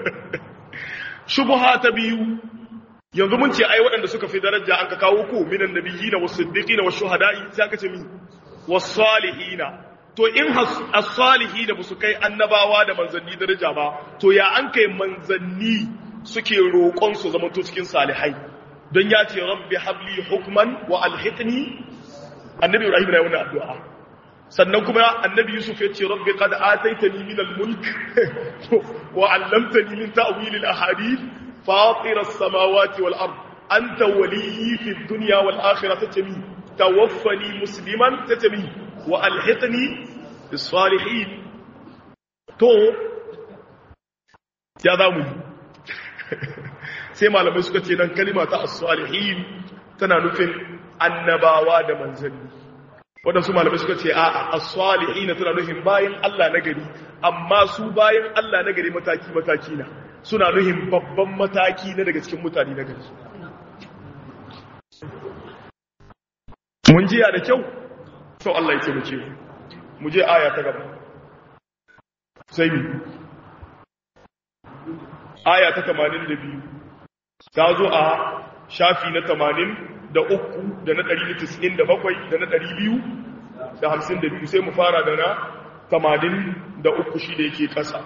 shubha ta biyu yanzu mun ce ai waɗanda suka fi daraja an ka kawo ku minan nabiyina was siddiqina was shuhada'i sai aka ce mi was salihina to in as-salihina ba su kai annabawa da manzanni daraja ba to ya an kai manzanni suke roƙon su zama to cikin salihai don ya ce rabbi habli hukman wa alhiqni annabi ibrahim na wannan addu'a sannan kuma annabi yusuf ya ce rabbi qad ataitani min al-mulk wa 'allamtani min ta'wil al-ahadith fatir as-samawati wal ard anta waliyyi fi ad-dunya wal akhirah tatami tawaffani musliman tatami wa alhiqni bis salihin to ya zamu sai malamai suka ce nan kalima ta as-salihin tana nufin annabawa da manzanni waɗansu malamai suka ce a'a as-salihin tana nufin bayan Allah na gari amma su bayan Allah na gari mataki mataki na suna nufin babban mataki na daga cikin mutane na gari mun jiya da kyau to Allah ya taimake mu mu je aya ta gaba sai mu aya ta 82 ta zo a shafi na 80 da uku da na 197 da na 200 da 52 sai mu fara da na 80 da uku shi da yake kasa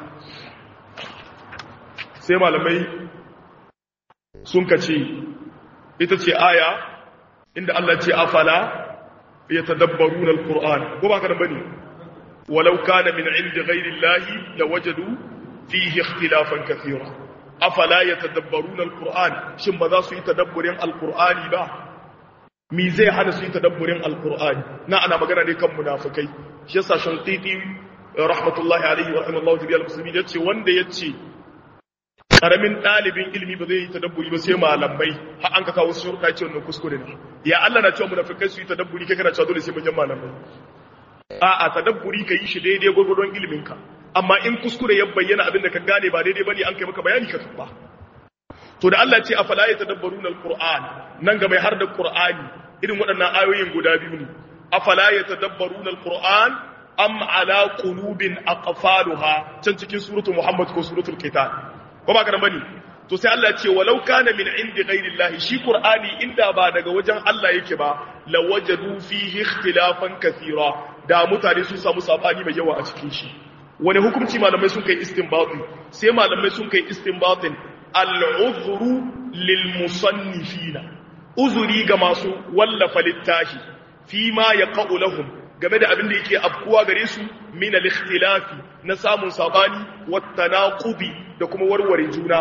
sai malamai sun kace ita ce aya inda Allah ce afala yatadabbaruna alquran ko ba kana bane walau kana min indi ghairi llahi lawajadu fihi ikhtilafan kathira afala yatadabbaruna alquran shin ba za su yi tadabburin alqurani ba mi zai hana su yi tadabburin alqurani na ana magana ne kan munafikai shi yasa shantiti rahmatullahi alaihi wa rahmatullahi tabi'al muslimin yace wanda yace karamin ɗalibin ilimi ba zai yi tadabburi ba sai malamai har an ka kawo su shurka ce wannan kuskure ne ya Allah na cewa munafikai su yi tadabburi kai kana cewa dole sai manyan malamai a'a tadabburi ka yi shi daidai gwagwadon ilimin ka amma in kuskure ya bayyana abin da ka gane ba daidai bane an kai maka bayani ka karba to da Allah ce afala ya tadabbaruna alquran nan ga mai har da qur'ani irin waɗannan ayoyin guda biyu ne afala ya tadabbaruna alquran am ala qulubin aqfaluha can cikin suratul muhammad ko suratul qital ko ba ka bane to sai Allah ya ce walau kana min indi ghairillahi shi qur'ani inda ba daga wajen Allah yake ba lawajadu fihi ikhtilafan kathira da mutane sun samu sabani mai yawa a cikin shi wani hukunci malamai sun kai istinbati sai malamai sun kai istinbatin al-uzru lil musannifina uzuri ga masu wallafa littafi fi ma yaqulu lahum game da abin da yake afkuwa gare su min al-ikhtilafi na samun sabani wat tanaqubi da kuma warware juna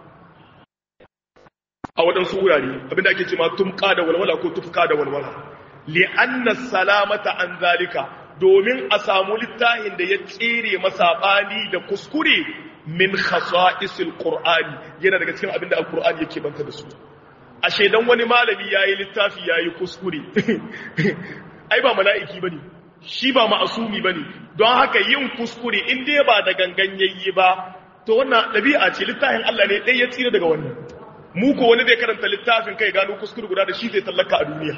a waɗansu wurare abin da ake cewa tumka da walwala ko tufka da walwala li'anna salamata an zalika domin a samu littafin da ya tsere masabani da kuskure min khasa'isil qur'ani yana daga cikin abin da alqur'ani yake banta da su a shedan wani malami yayi littafi yayi kuskure ai ba mala'iki bane shi ba ma'asumi bane don haka yin kuskure in dai ba da gangan yayi ba to wannan dabi'a ce littafin Allah ne dai ya tsira daga wannan mu ko wani zai karanta littafin kai gano kuskure guda da shi zai tallaka a duniya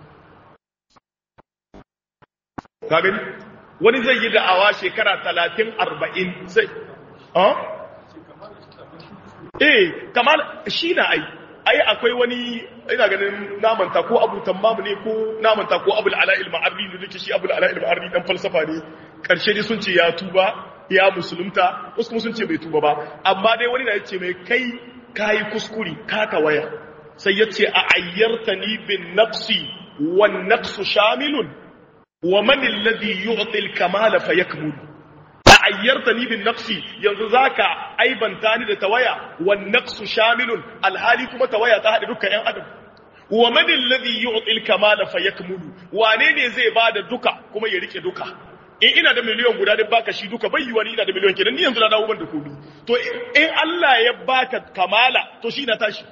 ka gani wani zai yi da'awa shekara 30 40 sai ah eh kamar shi na ai ai akwai wani ina ganin namanta ko abu tammamu ne ko namanta ko abul ala'il ma'arri ne dake shi abul ala'il ma'arri dan falsafa ne karshe dai sun ce ya tuba ya musulunta wasu kuma sun ce bai tuba ba amma dai wani na yace mai kai kai kuskuri ka waya sai yace a ayyartani bin naqsi wan naqsu shamilun wa man alladhi yu'ti al-kamala fayakmul ayyartani bin naqsi yanzu zaka aibanta ni da tawaya wan naqsu shamilun alhali kuma tawaya ta hada dukkan yan adam wa man alladhi yu'ti al-kamala fayakmulu wane ne zai bada duka kuma ya rike duka in ina da miliyan guda da baka shi duka bai yiwa ni ina da miliyan kenan ni yanzu na dawo ban da komai to in Allah ya baka kamala to shi na tashi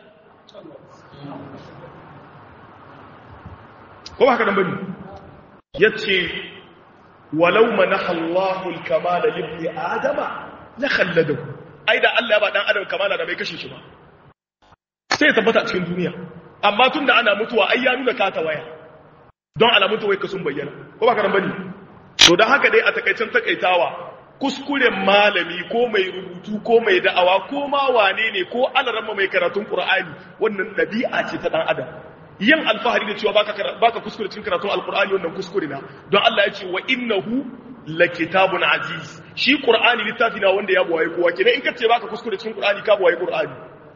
ko ba haka nan bane yace walau manaha Allahu al-kamala li ibni adama la khalladahu ai da Allah ya ba dan adam kamala da bai kashe shi ba sai ya tabbata a cikin duniya amma tunda ana mutuwa ai ya nuna ka ta waya don alamun ta wai ka sun bayyana ko ba ka nan bane to dan haka dai a takaicen takaitawa kuskuren malami ko mai rubutu ko mai da'awa ko ma wane ne ko alarama mai karatun qur'ani wannan dabi'a ce ta dan adam yin alfahari da cewa baka baka kuskure cikin karatun alqur'ani wannan kuskure na don Allah ya ce wa innahu lakitabun aziz shi qur'ani littafi na wanda ya buwaye kowa kenan in kace baka kuskure cikin qur'ani ka buwaye qur'ani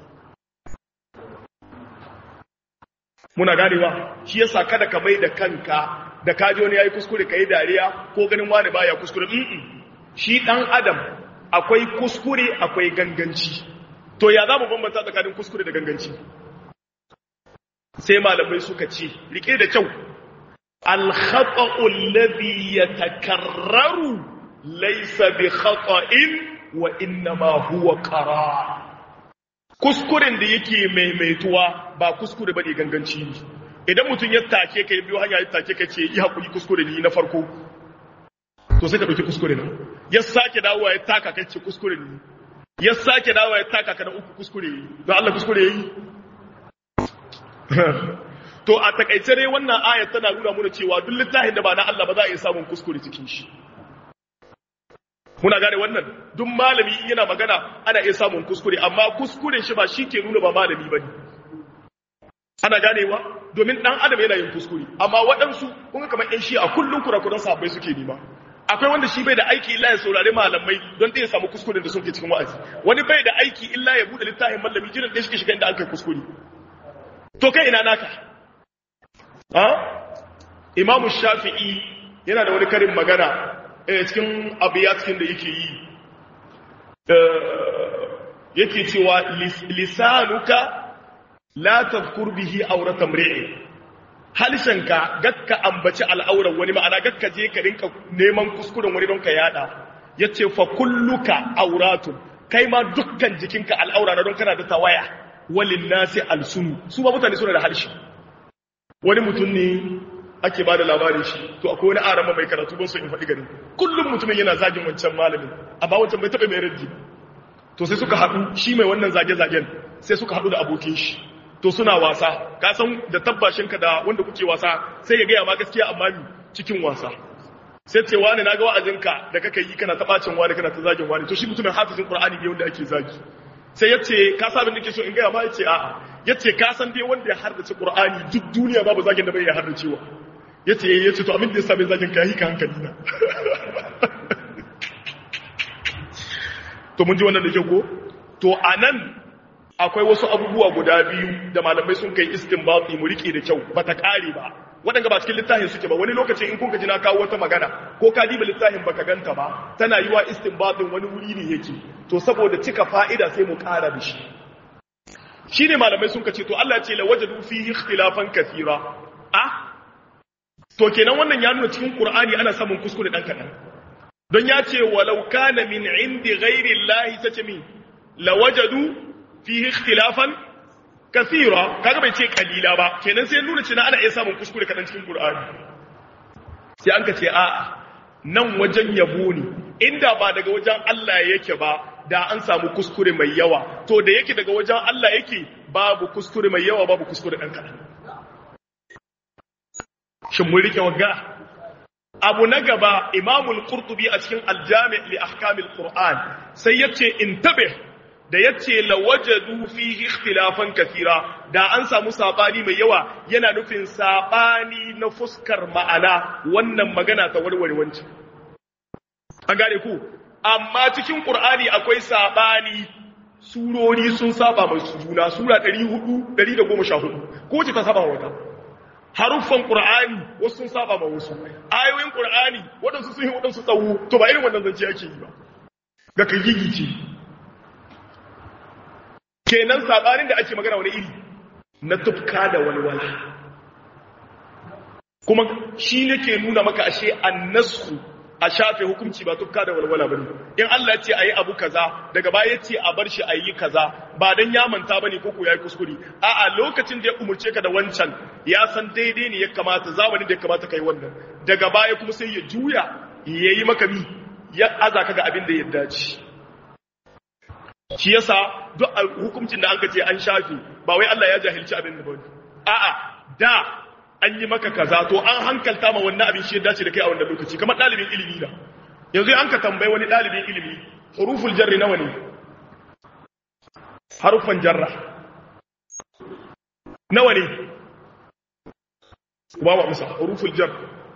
muna ganewa shi yasa kada ka mai da kanka da kaji wani yayi kuskure kai dariya ko ganin wani baya kuskure mm shi dan adam akwai kuskure akwai ganganci to ya za mu bambanta tsakanin kuskure da ganganci sai malamai suka ce rike da kyau al-khata'u alladhi yatakarraru laysa bi khata'in wa innama huwa qarar kuskuren da yake maimaituwa ba kuskure bane ganganci ne idan mutum ya take kai biyo hanya ya take kai ce yi hakuri kuskure ne na farko to sai ka dauki kuskure nan ya sake dawowa ya taka kai ce kuskure ne ya sake dawowa ya taka ka na uku kuskure yi don Allah kuskure yi to a takaice dai wannan ayat tana nuna mana cewa duk littafin da ba na Allah ba za a iya samun kuskure cikin shi muna gane wannan duk malami in yana magana ana iya samun kuskure amma kuskuren shi ba shi ke nuna ba malami bane ana ganewa domin dan adam yana yin kuskure amma waɗansu kun ga kamar ƴan shi a kullun kurakuran sahabbai suke nima akwai wanda shi bai da aiki illa ya saurari malamai don ɗaya samu kuskuren da suke cikin wa'azi wani bai da aiki illa ya bude littafin malami jiran ɗaya shi shiga inda an kai kuskure to kai ina naka ha imamu shafi'i yana da wani karin magana cikin abiyatkin da yake yi yake cewa lisanuka la tadhkur bihi awrata mri'i halshenka gakka ambaci al'auran wani ma'ana gakka je ka rinka neman kuskuren wani don ka yada yace fa kulluka auratun kai ma dukkan jikinka al'aura na don kana da tawaya walin nasi alsunu su ba mutane suna da harshe wani mutum ne ake ba da labarin shi to akwai wani arama mai karatu ban so in faɗi garin kullum mutumin yana zagin wancan malamin amma wancan bai taɓa mai raddi to sai suka haɗu shi mai wannan zage-zagen sai suka haɗu da abokin shi to suna wasa ka san da tabbashinka da wanda kuke wasa sai ya gaya ma gaskiya amma mi cikin wasa sai ce wani na ga wa'azinka da kaka yi kana taɓacin wani kana ta zagin wani to shi mutumin hafizin qur'ani ne wanda ake zagi sai ya ce ka sabin da ke so in gaya ma ya ce a'a ya ce ka san dai wanda ya hardace qur'ani duk duniya babu zagin da bai ya hardacewa ya ce ya ce to abin da ya sami zagin ka yi ka hankali na to mun ji wannan da ke ko to a nan akwai wasu abubuwa guda biyu da malamai sun kai istinbati mu rike da kyau ba ta kare ba waɗanda ba cikin littafin suke ba wani lokacin in kuka ji na kawo wata magana ko ka diba littafin baka ganta ba tana yiwa istinbatin wani wuri ne yake to saboda cika fa'ida sai mu ƙara da shi shine malamai sun kace to Allah ya ce la wajadu fihi ikhtilafan kathira ah to kenan wannan ya nuna cikin Qur'ani ana samun kuskure dan kadan don ya ce walau kana min indi ghairi Allah tace min lawajadu fihi ikhtilafan kathira kaga bai ce kalila ba kenan sai nuna cewa ana iya samun kuskure kadan cikin Qur'ani sai an ka ce a nan wajen yabo ne inda ba daga wajen Allah yake ba da an samu kuskure mai yawa to da yake daga wajen Allah yake babu kuskure mai yawa babu kuskure dan kadan shin mun rike wagga abu na gaba imamul qurtubi a cikin aljami li ahkamil qur'an sai yace intabih da yace lawajadu fihi ikhtilafan kathira da an samu sabani mai yawa yana nufin sabani na fuskar ma'ana wannan magana ta warware wancan an gane ku amma cikin qur'ani akwai sabani surori sun saba mai juna sura 400 114 ko ce ta saba wata haruffan Qur'ani wasu sun saba ma wasu ayoyin Qur'ani waɗansu sun yi waɗansu tsawo to ba irin wannan zance ake yi ba ga kai gigice kenan sabanin da ake magana wani iri na tufka da walwala kuma shi nake nuna maka ashe annasu a shafe hukunci ba tufka da walwala bane in Allah ya ce ayi abu kaza daga baya ya ce a bar shi ayi kaza ba dan ya manta bane ko ko yayi kuskure a'a lokacin da ya umurce ka da wancan ya san daidai ne ya kamata zamanin da ya kamata kai wannan daga baya kuma sai ya juya yayi maka mi ya aza ka ga abin da ya dace shi yasa duk hukuncin da anka ce an shafe ba wai Allah ya jahilci abin da bane a'a da an yi maka kaza to an hankalta ma wannan abin shi ya dace da kai a wannan lokaci kamar dalibin ilimi na yanzu an ka tambayi wani ɗalibin ilimi huruful jarri nawa ne harufan jarra nawa ne ba wa musa huruful jar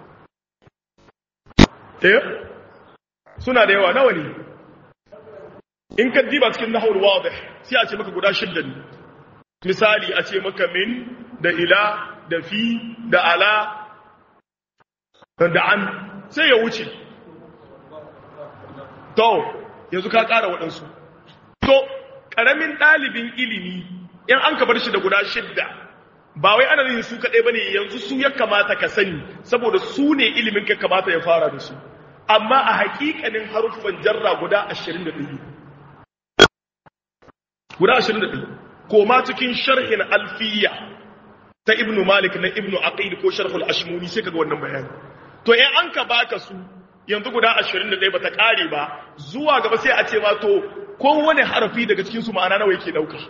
eh suna da yawa nawa ne in ka diba cikin nahawul wadih sai a ce maka guda shidda ne misali a ce maka min da ila da fi da ala da an sai ya wuce to yanzu ka ƙara waɗansu to ƙaramin ɗalibin ilimi in an ka bar shi da guda shidda ba wai ana yin su kaɗai ba ne yanzu su ya kamata ka sani saboda su ne ilimin ka kamata ya fara da su amma a haƙiƙanin haruffan jarra guda ashirin da ɗaya guda ashirin da ɗaya koma cikin sharhin alfiya ta ibnu malik na ibnu aqil ko sharhul ashmuni sai kaga wannan bayani to in an ka baka su yanzu guda 21 bata kare ba zuwa gaba sai a ce ma to kowane harafi daga cikin su ma'ana nawa yake dauka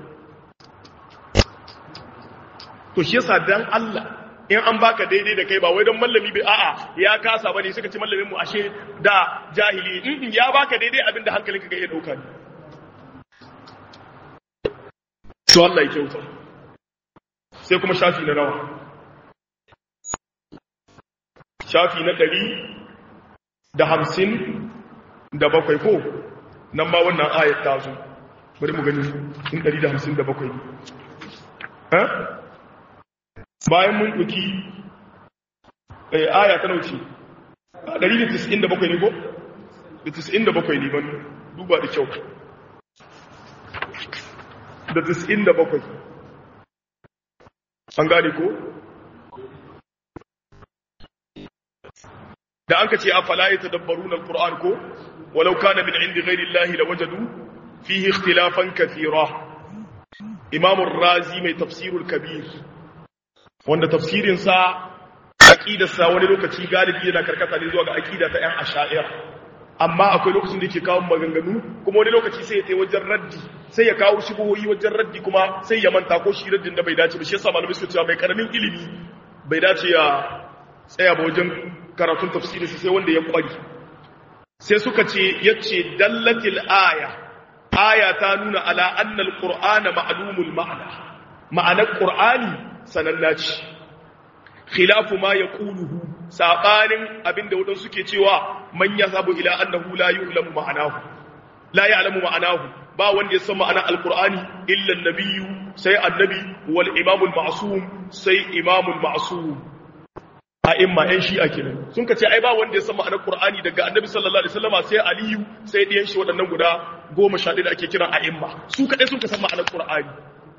to shi yasa dan Allah in an baka daidai da kai ba wai don mallami bai a'a ya kasa bane suka ce mallamin mu ashe da jahili in ya baka daidai abinda hankalinka ga iya dauka ne to Allah ya kyauta sai kuma shafi na nawa shafi na ɗari da hamsin da bakwai ko nan ma wannan ayat ta zo bari mu gani in ɗari da hamsin da bakwai ne bayan mun ɗuki aya ta nauci ɗari da tis'in da bakwai ne ko da tis'in da bakwai ne ban duba da kyau da tis'in da bakwai an gane ko da an ka ce a falaye ta dabbarun al-ƙur'an ko walau kana min indi ghairi Allah la wajadu fihi ikhtilafan kathira imamun razi mai tafsirul kabir wanda tafsirin sa aqidar sa wani lokaci galibi yana karkata ne zuwa ga aqida ta yan asha'ira amma akwai lokacin da yake kawo maganganu kuma wani lokaci sai ya tai wajen raddi sai ya kawo shubuhoyi wajen raddi kuma sai ya manta ko shi raddin da bai dace ba shi yasa malamai suka cewa mai karamin ilimi bai dace ya tsaya ba wajen karatun tafsiri sai wanda ya kwari sai suka ce yace dallatil aya aya ta nuna ala anna alqur'ana ma'lumul ma'na ma'anar qur'ani sananna ce khilafu ma yaquluhu sabanin abinda wadan suke cewa man yasabu ila annahu la yu'lamu ma'anahu la ya'lamu ma'anahu ba wanda ya san ma'anar alqur'ani illa an-nabiyyu sai annabi wal imamul ma'sum sai imamul ma'sum a'imma yan shi'a kenan sun kace ai ba wanda ya san ma'anar qur'ani daga annabi sallallahu alaihi wasallama sai aliyu sai diyan shi waɗannan guda 11 da ake kira a'imma su kadai sun ka san ma'anar qur'ani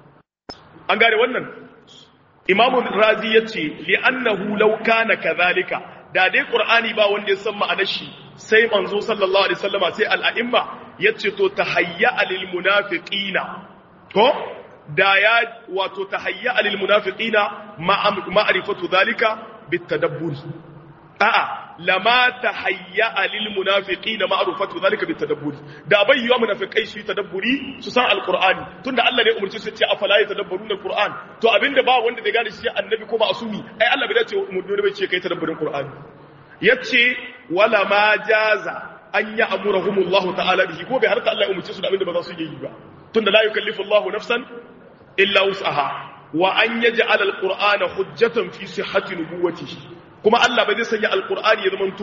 an gane wannan imamu razi yace li annahu law kana kadhalika da dai qur'ani ba wanda ya san ma'anar shi sai manzo sallallahu alaihi wasallama sai al'a'imma yace to tahayya lil munafiqina ko da ya wato tahayya lil munafiqina ma'rifatu dhalika بالتدبر a'a lama tahayya lil munafiqina ma'rufatu zalika bitadabbur da bai yiwa munafikai su yi tadabburi su san alqur'ani tunda Allah ne umurci su ce afala yatadabbaruna alqur'an to abinda ba wanda da gane shi annabi ko ma'asumi ai Allah bai dace umurni bai ce kai tadabburin qur'ani yace wala ma jaza an ya'muruhumullahu ta'ala bihi ko bai harta Allah ya umurci su da abinda ba za su yi ba tunda la yukallifu Allahu nafsan illa wus'aha wa an yaj'al alqur'ana hujjatan fi sihhati nubuwwatihi kuma Allah ba zai sanya alqur'ani ya zamanto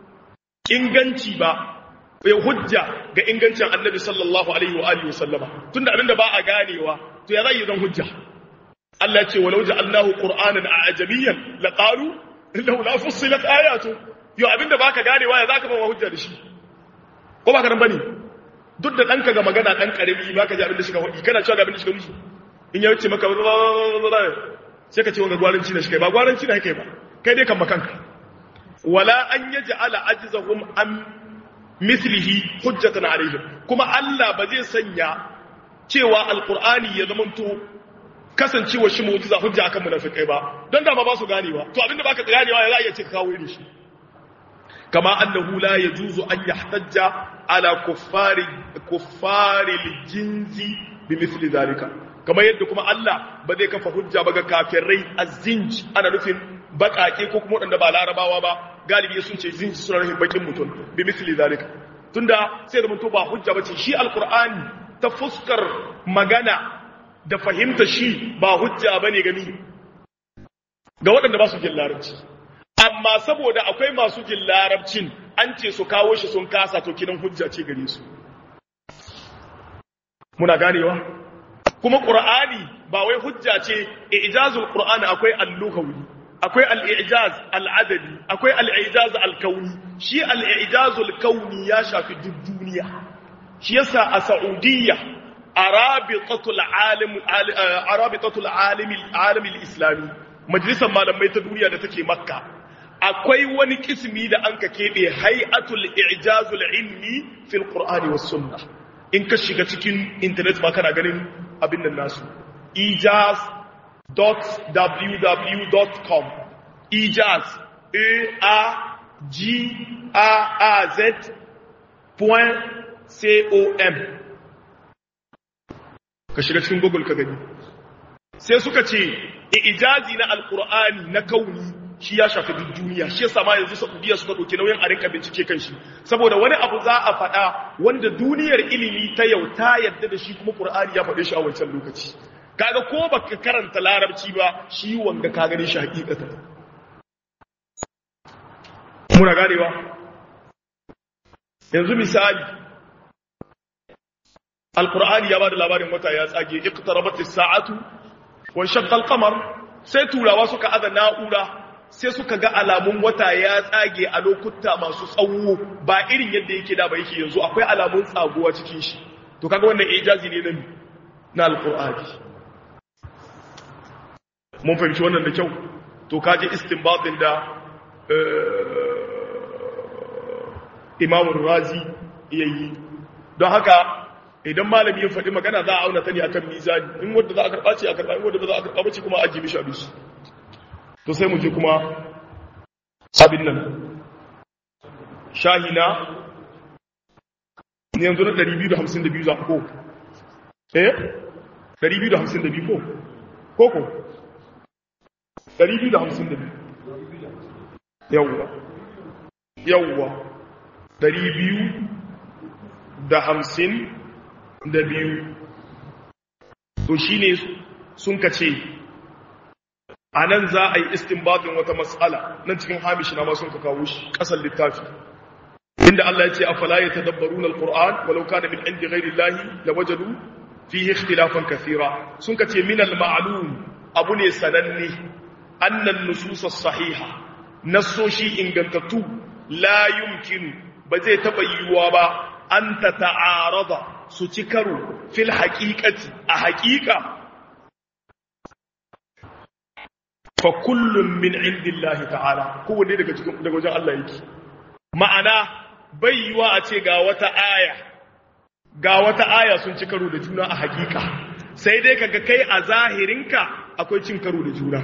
inganci ba ya hujja ga ingancin annabi sallallahu alaihi wa alihi wasallama tunda abinda ba a ganewa to ya zai zan hujja Allah ya ce walau ja'alnahu qur'anan a'jamiyyan laqalu innahu la fussilat ayatu yo abinda baka ganewa ya zaka ba hujja da shi ko baka nan bane duk da danka ga magana dan karami baka ji abinda shi ka hudi kana cewa ga abinda shi ka nufi in ya wuce maka sai ka ce wanga gwaranci da shi kai ba gwaranci da kai ba kai dai kan makanka wala an yaj'ala ajzahum am mislihi hujjatan alaihim kuma Allah ba zai sanya cewa alqur'ani ya zamanto kasancewa shi mu'jiza hujja akan munafikai ba don da ma ba su ganewa to abinda baka ganewa ya za iya ce ka kawo irin shi kama annahu la yajuzu an yahtajja ala kuffari kuffari jinzi bimithli dhalika kamar yadda kuma Allah ba zai kafa hujja ba ga kafirai azinj ana nufin bakake ko kuma wadanda ba larabawa ba galibi sun ce zin suna rahin bakin mutum bi misli zalika tunda sai da mutum ba hujja bace shi alqur'ani ta fuskar magana da fahimta shi ba hujja bane gami ga waɗanda ba su jin larabci amma saboda akwai masu jin larabcin an ce su kawo shi sun kasa to kidan hujja ce gare su muna ganewa kuma qur'ani ba wai hujja ce ijazul qur'ani akwai al-lughawi akwai al-ijaz al-adabi akwai al-ijaz al-kauni shi al-ijazul kauni ya shafi duk duniya shi yasa a saudiya arabitatul alim arabitatul alim alim al-islami majalisar malamai ta duniya da take makka akwai wani kismi da an ka keɓe hay'atul ijazul ilmi fil qur'ani was sunnah in ka shiga cikin internet ma kana ganin abin nan nasu ijaz.www.com ijaz a a g a a z point com ka shiga cikin google ka gani sai suka ce ijazi na alkur'ani na kauni shi ya shafi duk duniya shi yasa ma yanzu Saudiya suka dauki nauyin a rinka bincike kan shi saboda wani abu za a faɗa wanda duniyar ilimi ta yau ta yadda da shi kuma Qur'ani ya faɗe shi a wancan lokaci kaga ko baka karanta larabci ba shi wanga ka gane shi hakikata muna ganewa yanzu misali Al-Qur'ani ya bada labarin wata ya tsage iqtarabat as-sa'atu wa shaqqa al-qamar sai turawa suka aza na'ura sai suka ga alamun wata ya tsage a lokuta masu tsawo ba irin yadda yake da ba yake yanzu akwai alamun tsaguwa cikin shi to kaga wannan ijazi ne na na alqur'ani mun fahimci wannan da kyau to kaje istinbatin da Imam Razi yayi don haka idan malami ya faɗi magana za a auna ta ne akan mizani in wanda za a karɓa ce a karɓa in wanda ba za a karɓa ba ce kuma a ajiye mishi abin to sai mu je kuma abin nan shahina ne yanzu na 252 za ko eh 252 ko ko ko 252 yawwa yawwa 252 to shine sun kace a nan za a yi istinbatin wata matsala nan cikin hamishi na masu ka kawo shi ƙasar littafi inda Allah ya ce a fala ya tadabbaru na al'ur'an walau ka da min inda gairi lahi da wajadu fi yi ikhtilafan kasira sun ka ce min al-ma'alum abu ne sananne annan nususar sahiha nassoshi ingantattu la yumkinu ba zai taɓa yiwuwa ba an ta ta'arada su ci karo fil haƙiƙati a haƙiƙa fa kullum min indillahi ta'ala kowanne daga cikin daga wajen Allah yake ma'ana bai yiwa a ce ga wata aya ga wata aya sun ci karo da juna a hakika sai dai kaga kai a zahirinka akwai cin karo da juna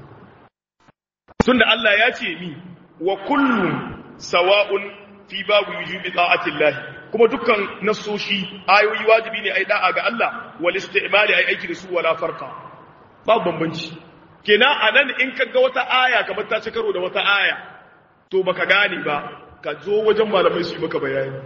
tunda Allah ya ce mi wa kullum sawa'un fi babu yujibi ta'atillahi kuma dukkan nasoshi ayoyi wajibi ne ai da'a ga Allah wal istimali ai aiki da su wala farqa babu bambanci kenan anan in kaga wata aya kamar ta ci karo da wata aya to baka gane ba ka zo wajen malamai su yi maka bayani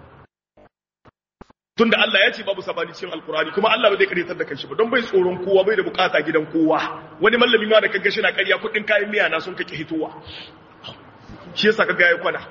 tunda Allah ya ce babu sabani cikin alkurani kuma Allah ba zai karyatar da kanshi ba don bai tsoron kowa bai da bukata gidan kowa wani mallami ma da kaga shi na ƙarya kudin kayan miya na sun kake hitowa shi yasa kaga yayi kwana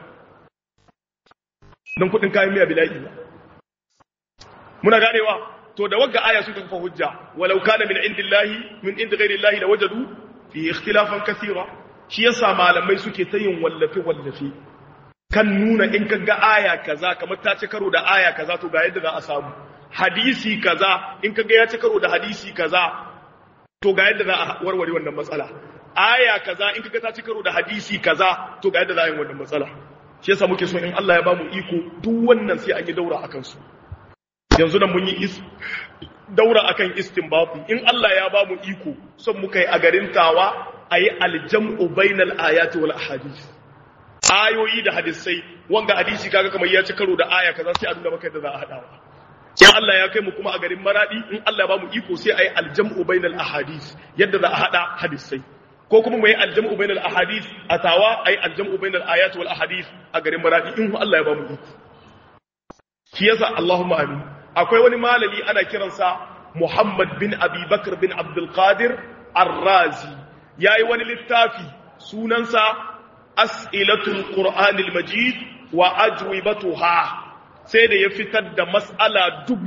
don kudin kayan miya bila'i ba muna ganewa to da wagga aya suka kafa hujja walau kana min indillahi min indi ghairi llahi lawajadu fi ikhtilafan kathira shi yasa malamai suke ta yin wallafe wallafe kan nuna in ka ga aya kaza kamar ta ci karo da aya kaza to ga yadda za a samu hadisi kaza in ka ga ya ci karo da hadisi kaza to ga yadda za a warware wannan matsala aya kaza in ka ga ta ci karo da hadisi kaza to ga yadda za a yi wannan matsala shi yasa muke so in Allah ya ba mu iko duk wannan sai an yi daura akan su yanzu nan mun yi is daura akan istinbati in Allah ya ba mu iko son muka yi a garin tawa ayi aljam'u bainal ayati wal ahadith ayoyi da hadisai wanga hadisi kaga kamar ya ci karo da aya kaza sai a nuna maka yadda za a hadawa in Allah ya kai mu kuma a garin maradi in Allah ya ba mu iko sai ayi aljam'u bainal ahadith yadda za a hada hadisai ko kuma mu yi aljam'u bainal ahadith a tawa ai aljam'u bainal ayat wal ahadith a garin maradi in Allah ya ba mu iko shi yasa Allahumma amin akwai wani malami ana kiransa Muhammad bin Abi Bakr bin Abdul Qadir Ar-Razi yayi wani littafi sunansa As'ilatul Qur'anil Majid wa ajwibatuha sai da ya fitar da mas'ala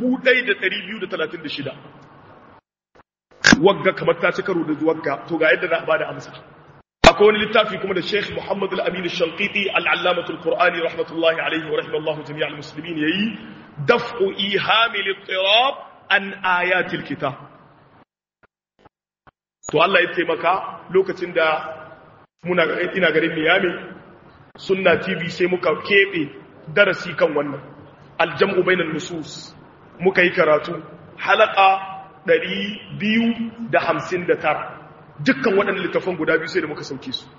1236 wagga kamar ta ci karo da wagga to ga yadda za a bada amsa akwai wani littafi kuma da Sheikh Muhammad Al-Amin Al-Shanqiti Al-Allamatul Qur'ani rahmatullahi alayhi wa rahimallahu jami'al muslimin yayi daf'u ihami al-ittirab an ayatil kitab to Allah ya taimaka lokacin da muna ina garin Miami sunna TV sai muka kebe darasi kan wannan aljam'u bainan nusus muka yi karatu halaka 259 dukkan waɗannan littafan guda biyu sai da muka sauke su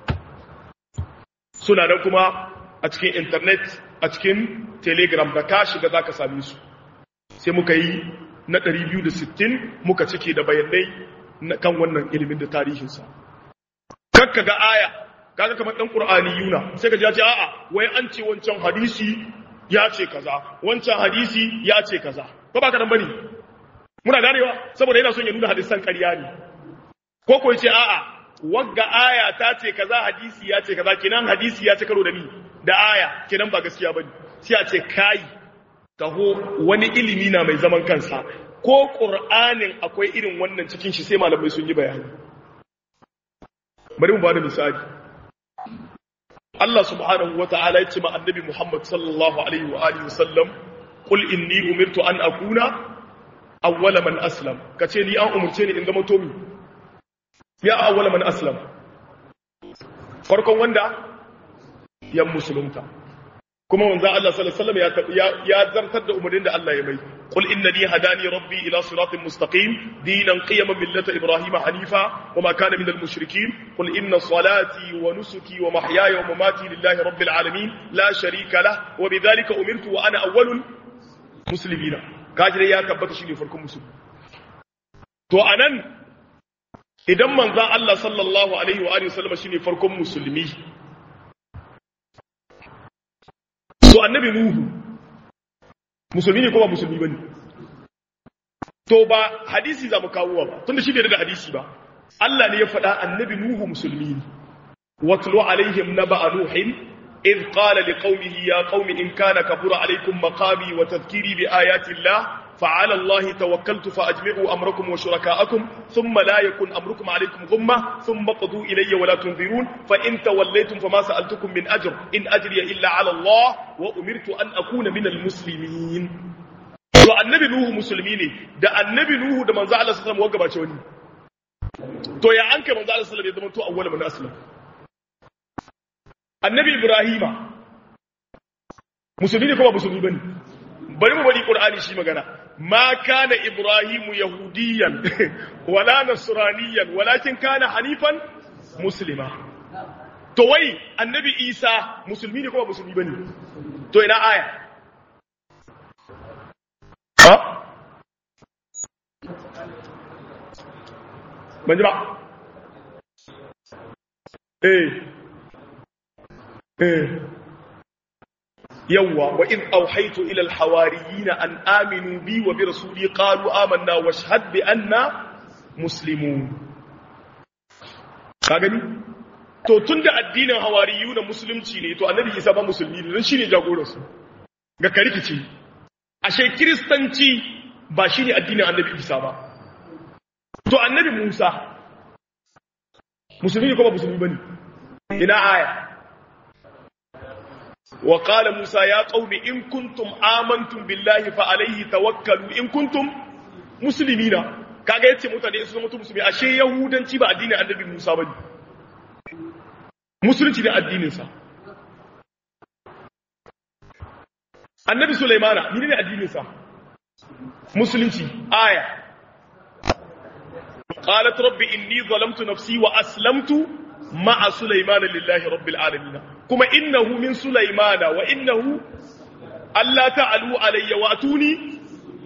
suna nan kuma a cikin internet a cikin telegram da ka shiga za ka same su sai muka yi na 260 muka cike da bayanai na kan wannan ilimin da tarihinsa kakka ga aya kaga kamar dan qur'ani yuna sai ka ji ya ce a'a wai an ce wancan hadisi ya ce kaza wancan hadisi ya ce kaza ko ba ka dan bane muna ganewa saboda yana son ya nuna hadisan ƙarya ne ko ko yace a'a wagga aya ta ce kaza hadisi ya ce kaza kenan hadisi ya ce karo da ni da aya kenan ba gaskiya bane sai a ce kai taho wani ilimi na mai zaman kansa ko qur'anin akwai irin wannan cikin shi sai malamai sun yi bayani bari mu bada misali Allah subhanahu wata'ala ya ce ma annabi Muhammad sallallahu alaihi wa alihi wasallam qul inni umirtu an akuna awwala man aslam kace ni an umurce ni in zama tomi ya awwala man aslam farkon wanda ya musulunta kuma manzo Allah sallallahu alaihi wasallam ya ya zartar da umarnin da Allah ya mai qul innani hadani rabbi ila siratin mustaqim dinan qiyaman millata ibrahima hanifa wama kana minal mushrikeen qul inna salati wa nusuki wa mahyaya wa mamati lillahi rabbil alamin la sharika lah wa bidhalika umirtu wa ana awwalul muslimina kaji ya tabbata shine farkon musulmi to anan idan manzon Allah sallallahu alaihi wa alihi wasallam shine farkon musulmi to annabi nuhu musulmi ne ko ba musulmi bane to ba hadisi za mu kawo ba tunda shi bai da hadisi ba Allah ne ya faɗa annabi nuhu musulmi ne watlu alaihim naba nuhin إذ قال لقومه يا قوم إن كان كبر عليكم مقامي وتذكيري بآيات الله فعلى الله توكلت فأجمعوا أمركم وشركاءكم ثم لا يكن أمركم عليكم غمة ثم قضوا إلي ولا تنذرون فإن توليتم فما سألتكم من أجر إن أجري إلا على الله وأمرت أن أكون من المسلمين to annabi nuhu musulmi ne da annabi nuhu da manzo Allah sallallahu alaihi wasallam wani to ya an kai manzo Allah sallallahu alaihi wasallam ya zama to awwal man aslam annabi ibrahima musulmi ne ko ba musulmi bane bari mu bari qur'ani shi magana ma kana ibrahimu yahudiyan wala nasraniyan walakin kana hanifan muslima to wai annabi isa musulmi ne ko ba musulmi bane to ina aya ha ban ji ba eh يوا وإذ أوحيت إلى الحواريين أن آمنوا بي وبرسولي قالوا آمنا واشهد بأننا مسلمون kagani to tunda addinin hawariyu na musulunci ne to annabi isa ba musulmi ne don shine jagoran su ga karikici ashe kristanci ba shine addinin annabi isa ba to annabi musa musulmi ne ko ba musulmi bane ina aya وقال موسى يا قوم إن كنتم آمنتم بالله فعليه توكلوا إن كنتم مسلمين kaga yace mutane su zama musulmi ashe yahudanci ba addinin annabi Musa bane musulunci da addinin sa annabi Sulaimana ni ne addinin sa musulunci aya qalat rabbi inni zalamtu nafsi wa aslamtu ma'a Sulaimana lillahi rabbil alamin kuma innahu min Sulaimana wa innahu Allah ta'alu alayya wa atuni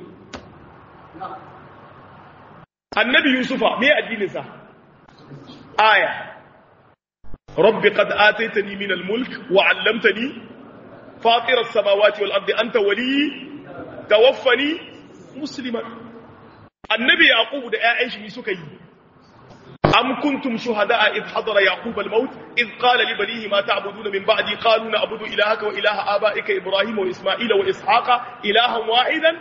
annabi yusufa me addinin sa aya rabbi qad ataitani min al-mulk wa 'allamtani fatir as-samawati wal ardi anta wali tawaffani musliman annabi yaqub da ƴaƴan shi suka yi am kuntum shuhada'a id hadara yaqub al-maut id qala li banihi ma ta'buduna min ba'di qalu na'budu ilahaka wa ilaha aba'ika ibrahima wa isma'ila wa ishaqa ilahan wahidan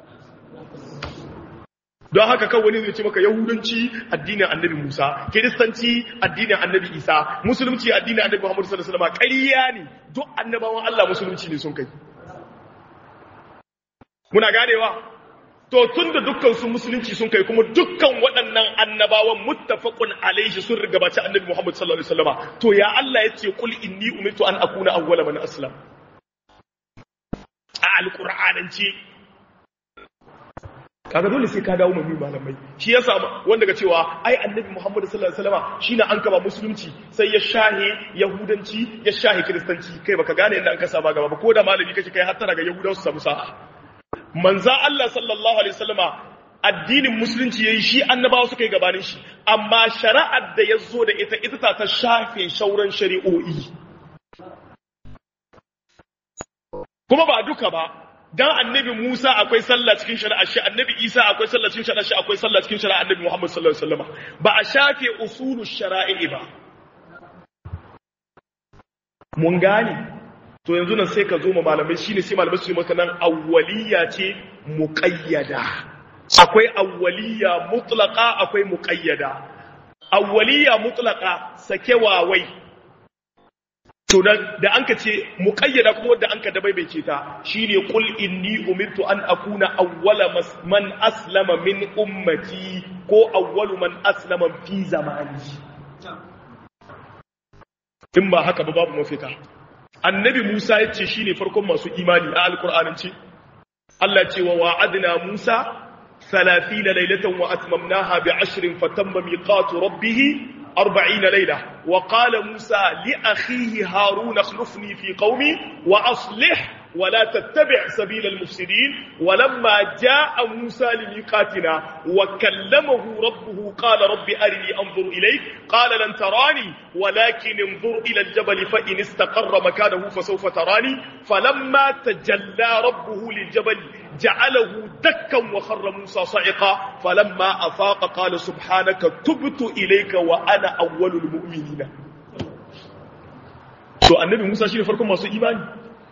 don haka kan wani zai ce maka yahudanci addinin annabi musa kiristanci addinin annabi isa musulunci addinin annabi muhammadu sallallahu alaihi wasallam ƙarya ne duk annabawan allah musulunci ne sun kai muna ganewa to tun da dukkan su musulunci sun kai kuma dukkan waɗannan annabawan muttafaqun alaihi sun rigabaci annabi muhammadu sallallahu alaihi wasallam to ya allah ya ce qul inni umirtu an akuna awwala man aslam a alqur'anance kaga dole sai ka dawo mai malamai shi yasa wanda ga cewa ai annabi Muhammad sallallahu alaihi wasallam shine an kaba musulunci sai ya shahe yahudanci ya shahe kristanci kai baka gane inda an kasa ba gaba ba ko da malami kake kai har tana ga yahudawa su samu sa'a manzo Allah sallallahu alaihi wasallam addinin musulunci yayi shi annabawa suka yi gabanin shi amma shari'ar da ya zo da ita ita ta ta shafe shauran shari'o'i kuma ba duka ba dan annabi Musa akwai sallah cikin shari'a shi annabi Isa akwai sallah cikin shari'a shi akwai sallah cikin shari'a annabi Muhammad sallallahu alaihi wasallam ba a shafe usulu shara'i ba mun gane to yanzu nan sai ka zo ma malamai shine sai malamai su yi maka nan awwaliya ce muqayyada akwai awwaliya mutlaqa akwai muqayyada awwaliya mutlaqa sakewa wai to da an ka ce muƙayyada kuma wadda an ka dabaibace ta shine qul inni umirtu an akuna awwala man aslama min ummati ko awwalu man aslama fi zamani in ba haka ba babu mafita annabi Musa ya ce shine farkon masu imani a alqur'anin ce Allah ce wa wa'adna Musa 30 laylatan wa atmamnaha bi 'ashrin fatamma miqatu rabbih أربعين ليلة وقال موسى لأخيه هارون اخلفني في قومي وأصلح ولا تتبع سبيل المفسدين ولما جاء موسى لميقاتنا وكلمه ربه قال رب أرني أنظر إليك قال لن تراني ولكن انظر إلى الجبل فإن استقر مكانه فسوف تراني فلما تجلى ربه للجبل جعله دكا وخر موسى صعقا فلما أفاق قال سبحانك تبت إليك وأنا أول المؤمنين to annabi Musa shine farkon masu imani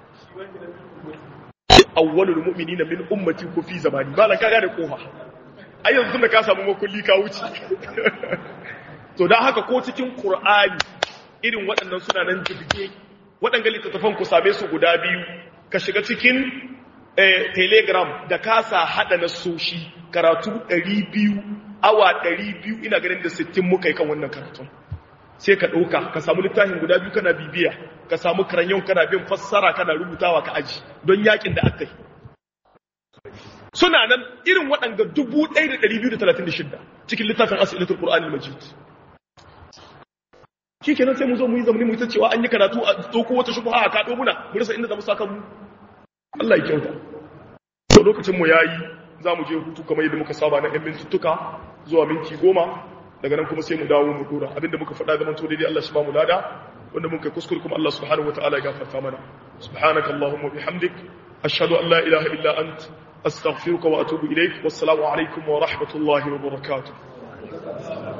awwalul mu'minina min ummati ku fi zamani ba la kaga da kofa ai yanzu da ka samu makulli ka wuce to dan haka ko cikin qur'ani irin waɗannan suna nan jibge waɗannan littattafan ku same su guda biyu ka shiga cikin telegram da kasa hada na soshi karatu 200 awa 200 ina ganin da 60 muka yi kan wannan karatun sai ka ɗauka ka samu littafin guda biyu kana bibiya ka samu karanyon kana bin fassara kana rubutawa ka aji don yakin da aka yi suna nan irin waɗanga 1236 cikin littafin asilatul qur'an al-majid shi kenan sai mu zo mu yi zamani mu ta cewa an yi karatu a ɗauko wata shubha a kaɗo muna mu rasa inda za mu saka mu Allah ya kyauta to lokacin mu yayi za mu je hutu kamar yadda muka saba na ɗan mintuttuka zuwa minti goma daga nan kuma sai mu dawo mu dora abinda muka faɗa zaman to daidai Allah shi ba mu lada wanda mun kai kuskure kuma Allah subhanahu wataala ya gafarta mana subhanaka allahumma bihamdik ashhadu an la ilaha illa ant astaghfiruka wa atubu ilaik wassalamu alaikum wa rahmatullahi wa barakatuh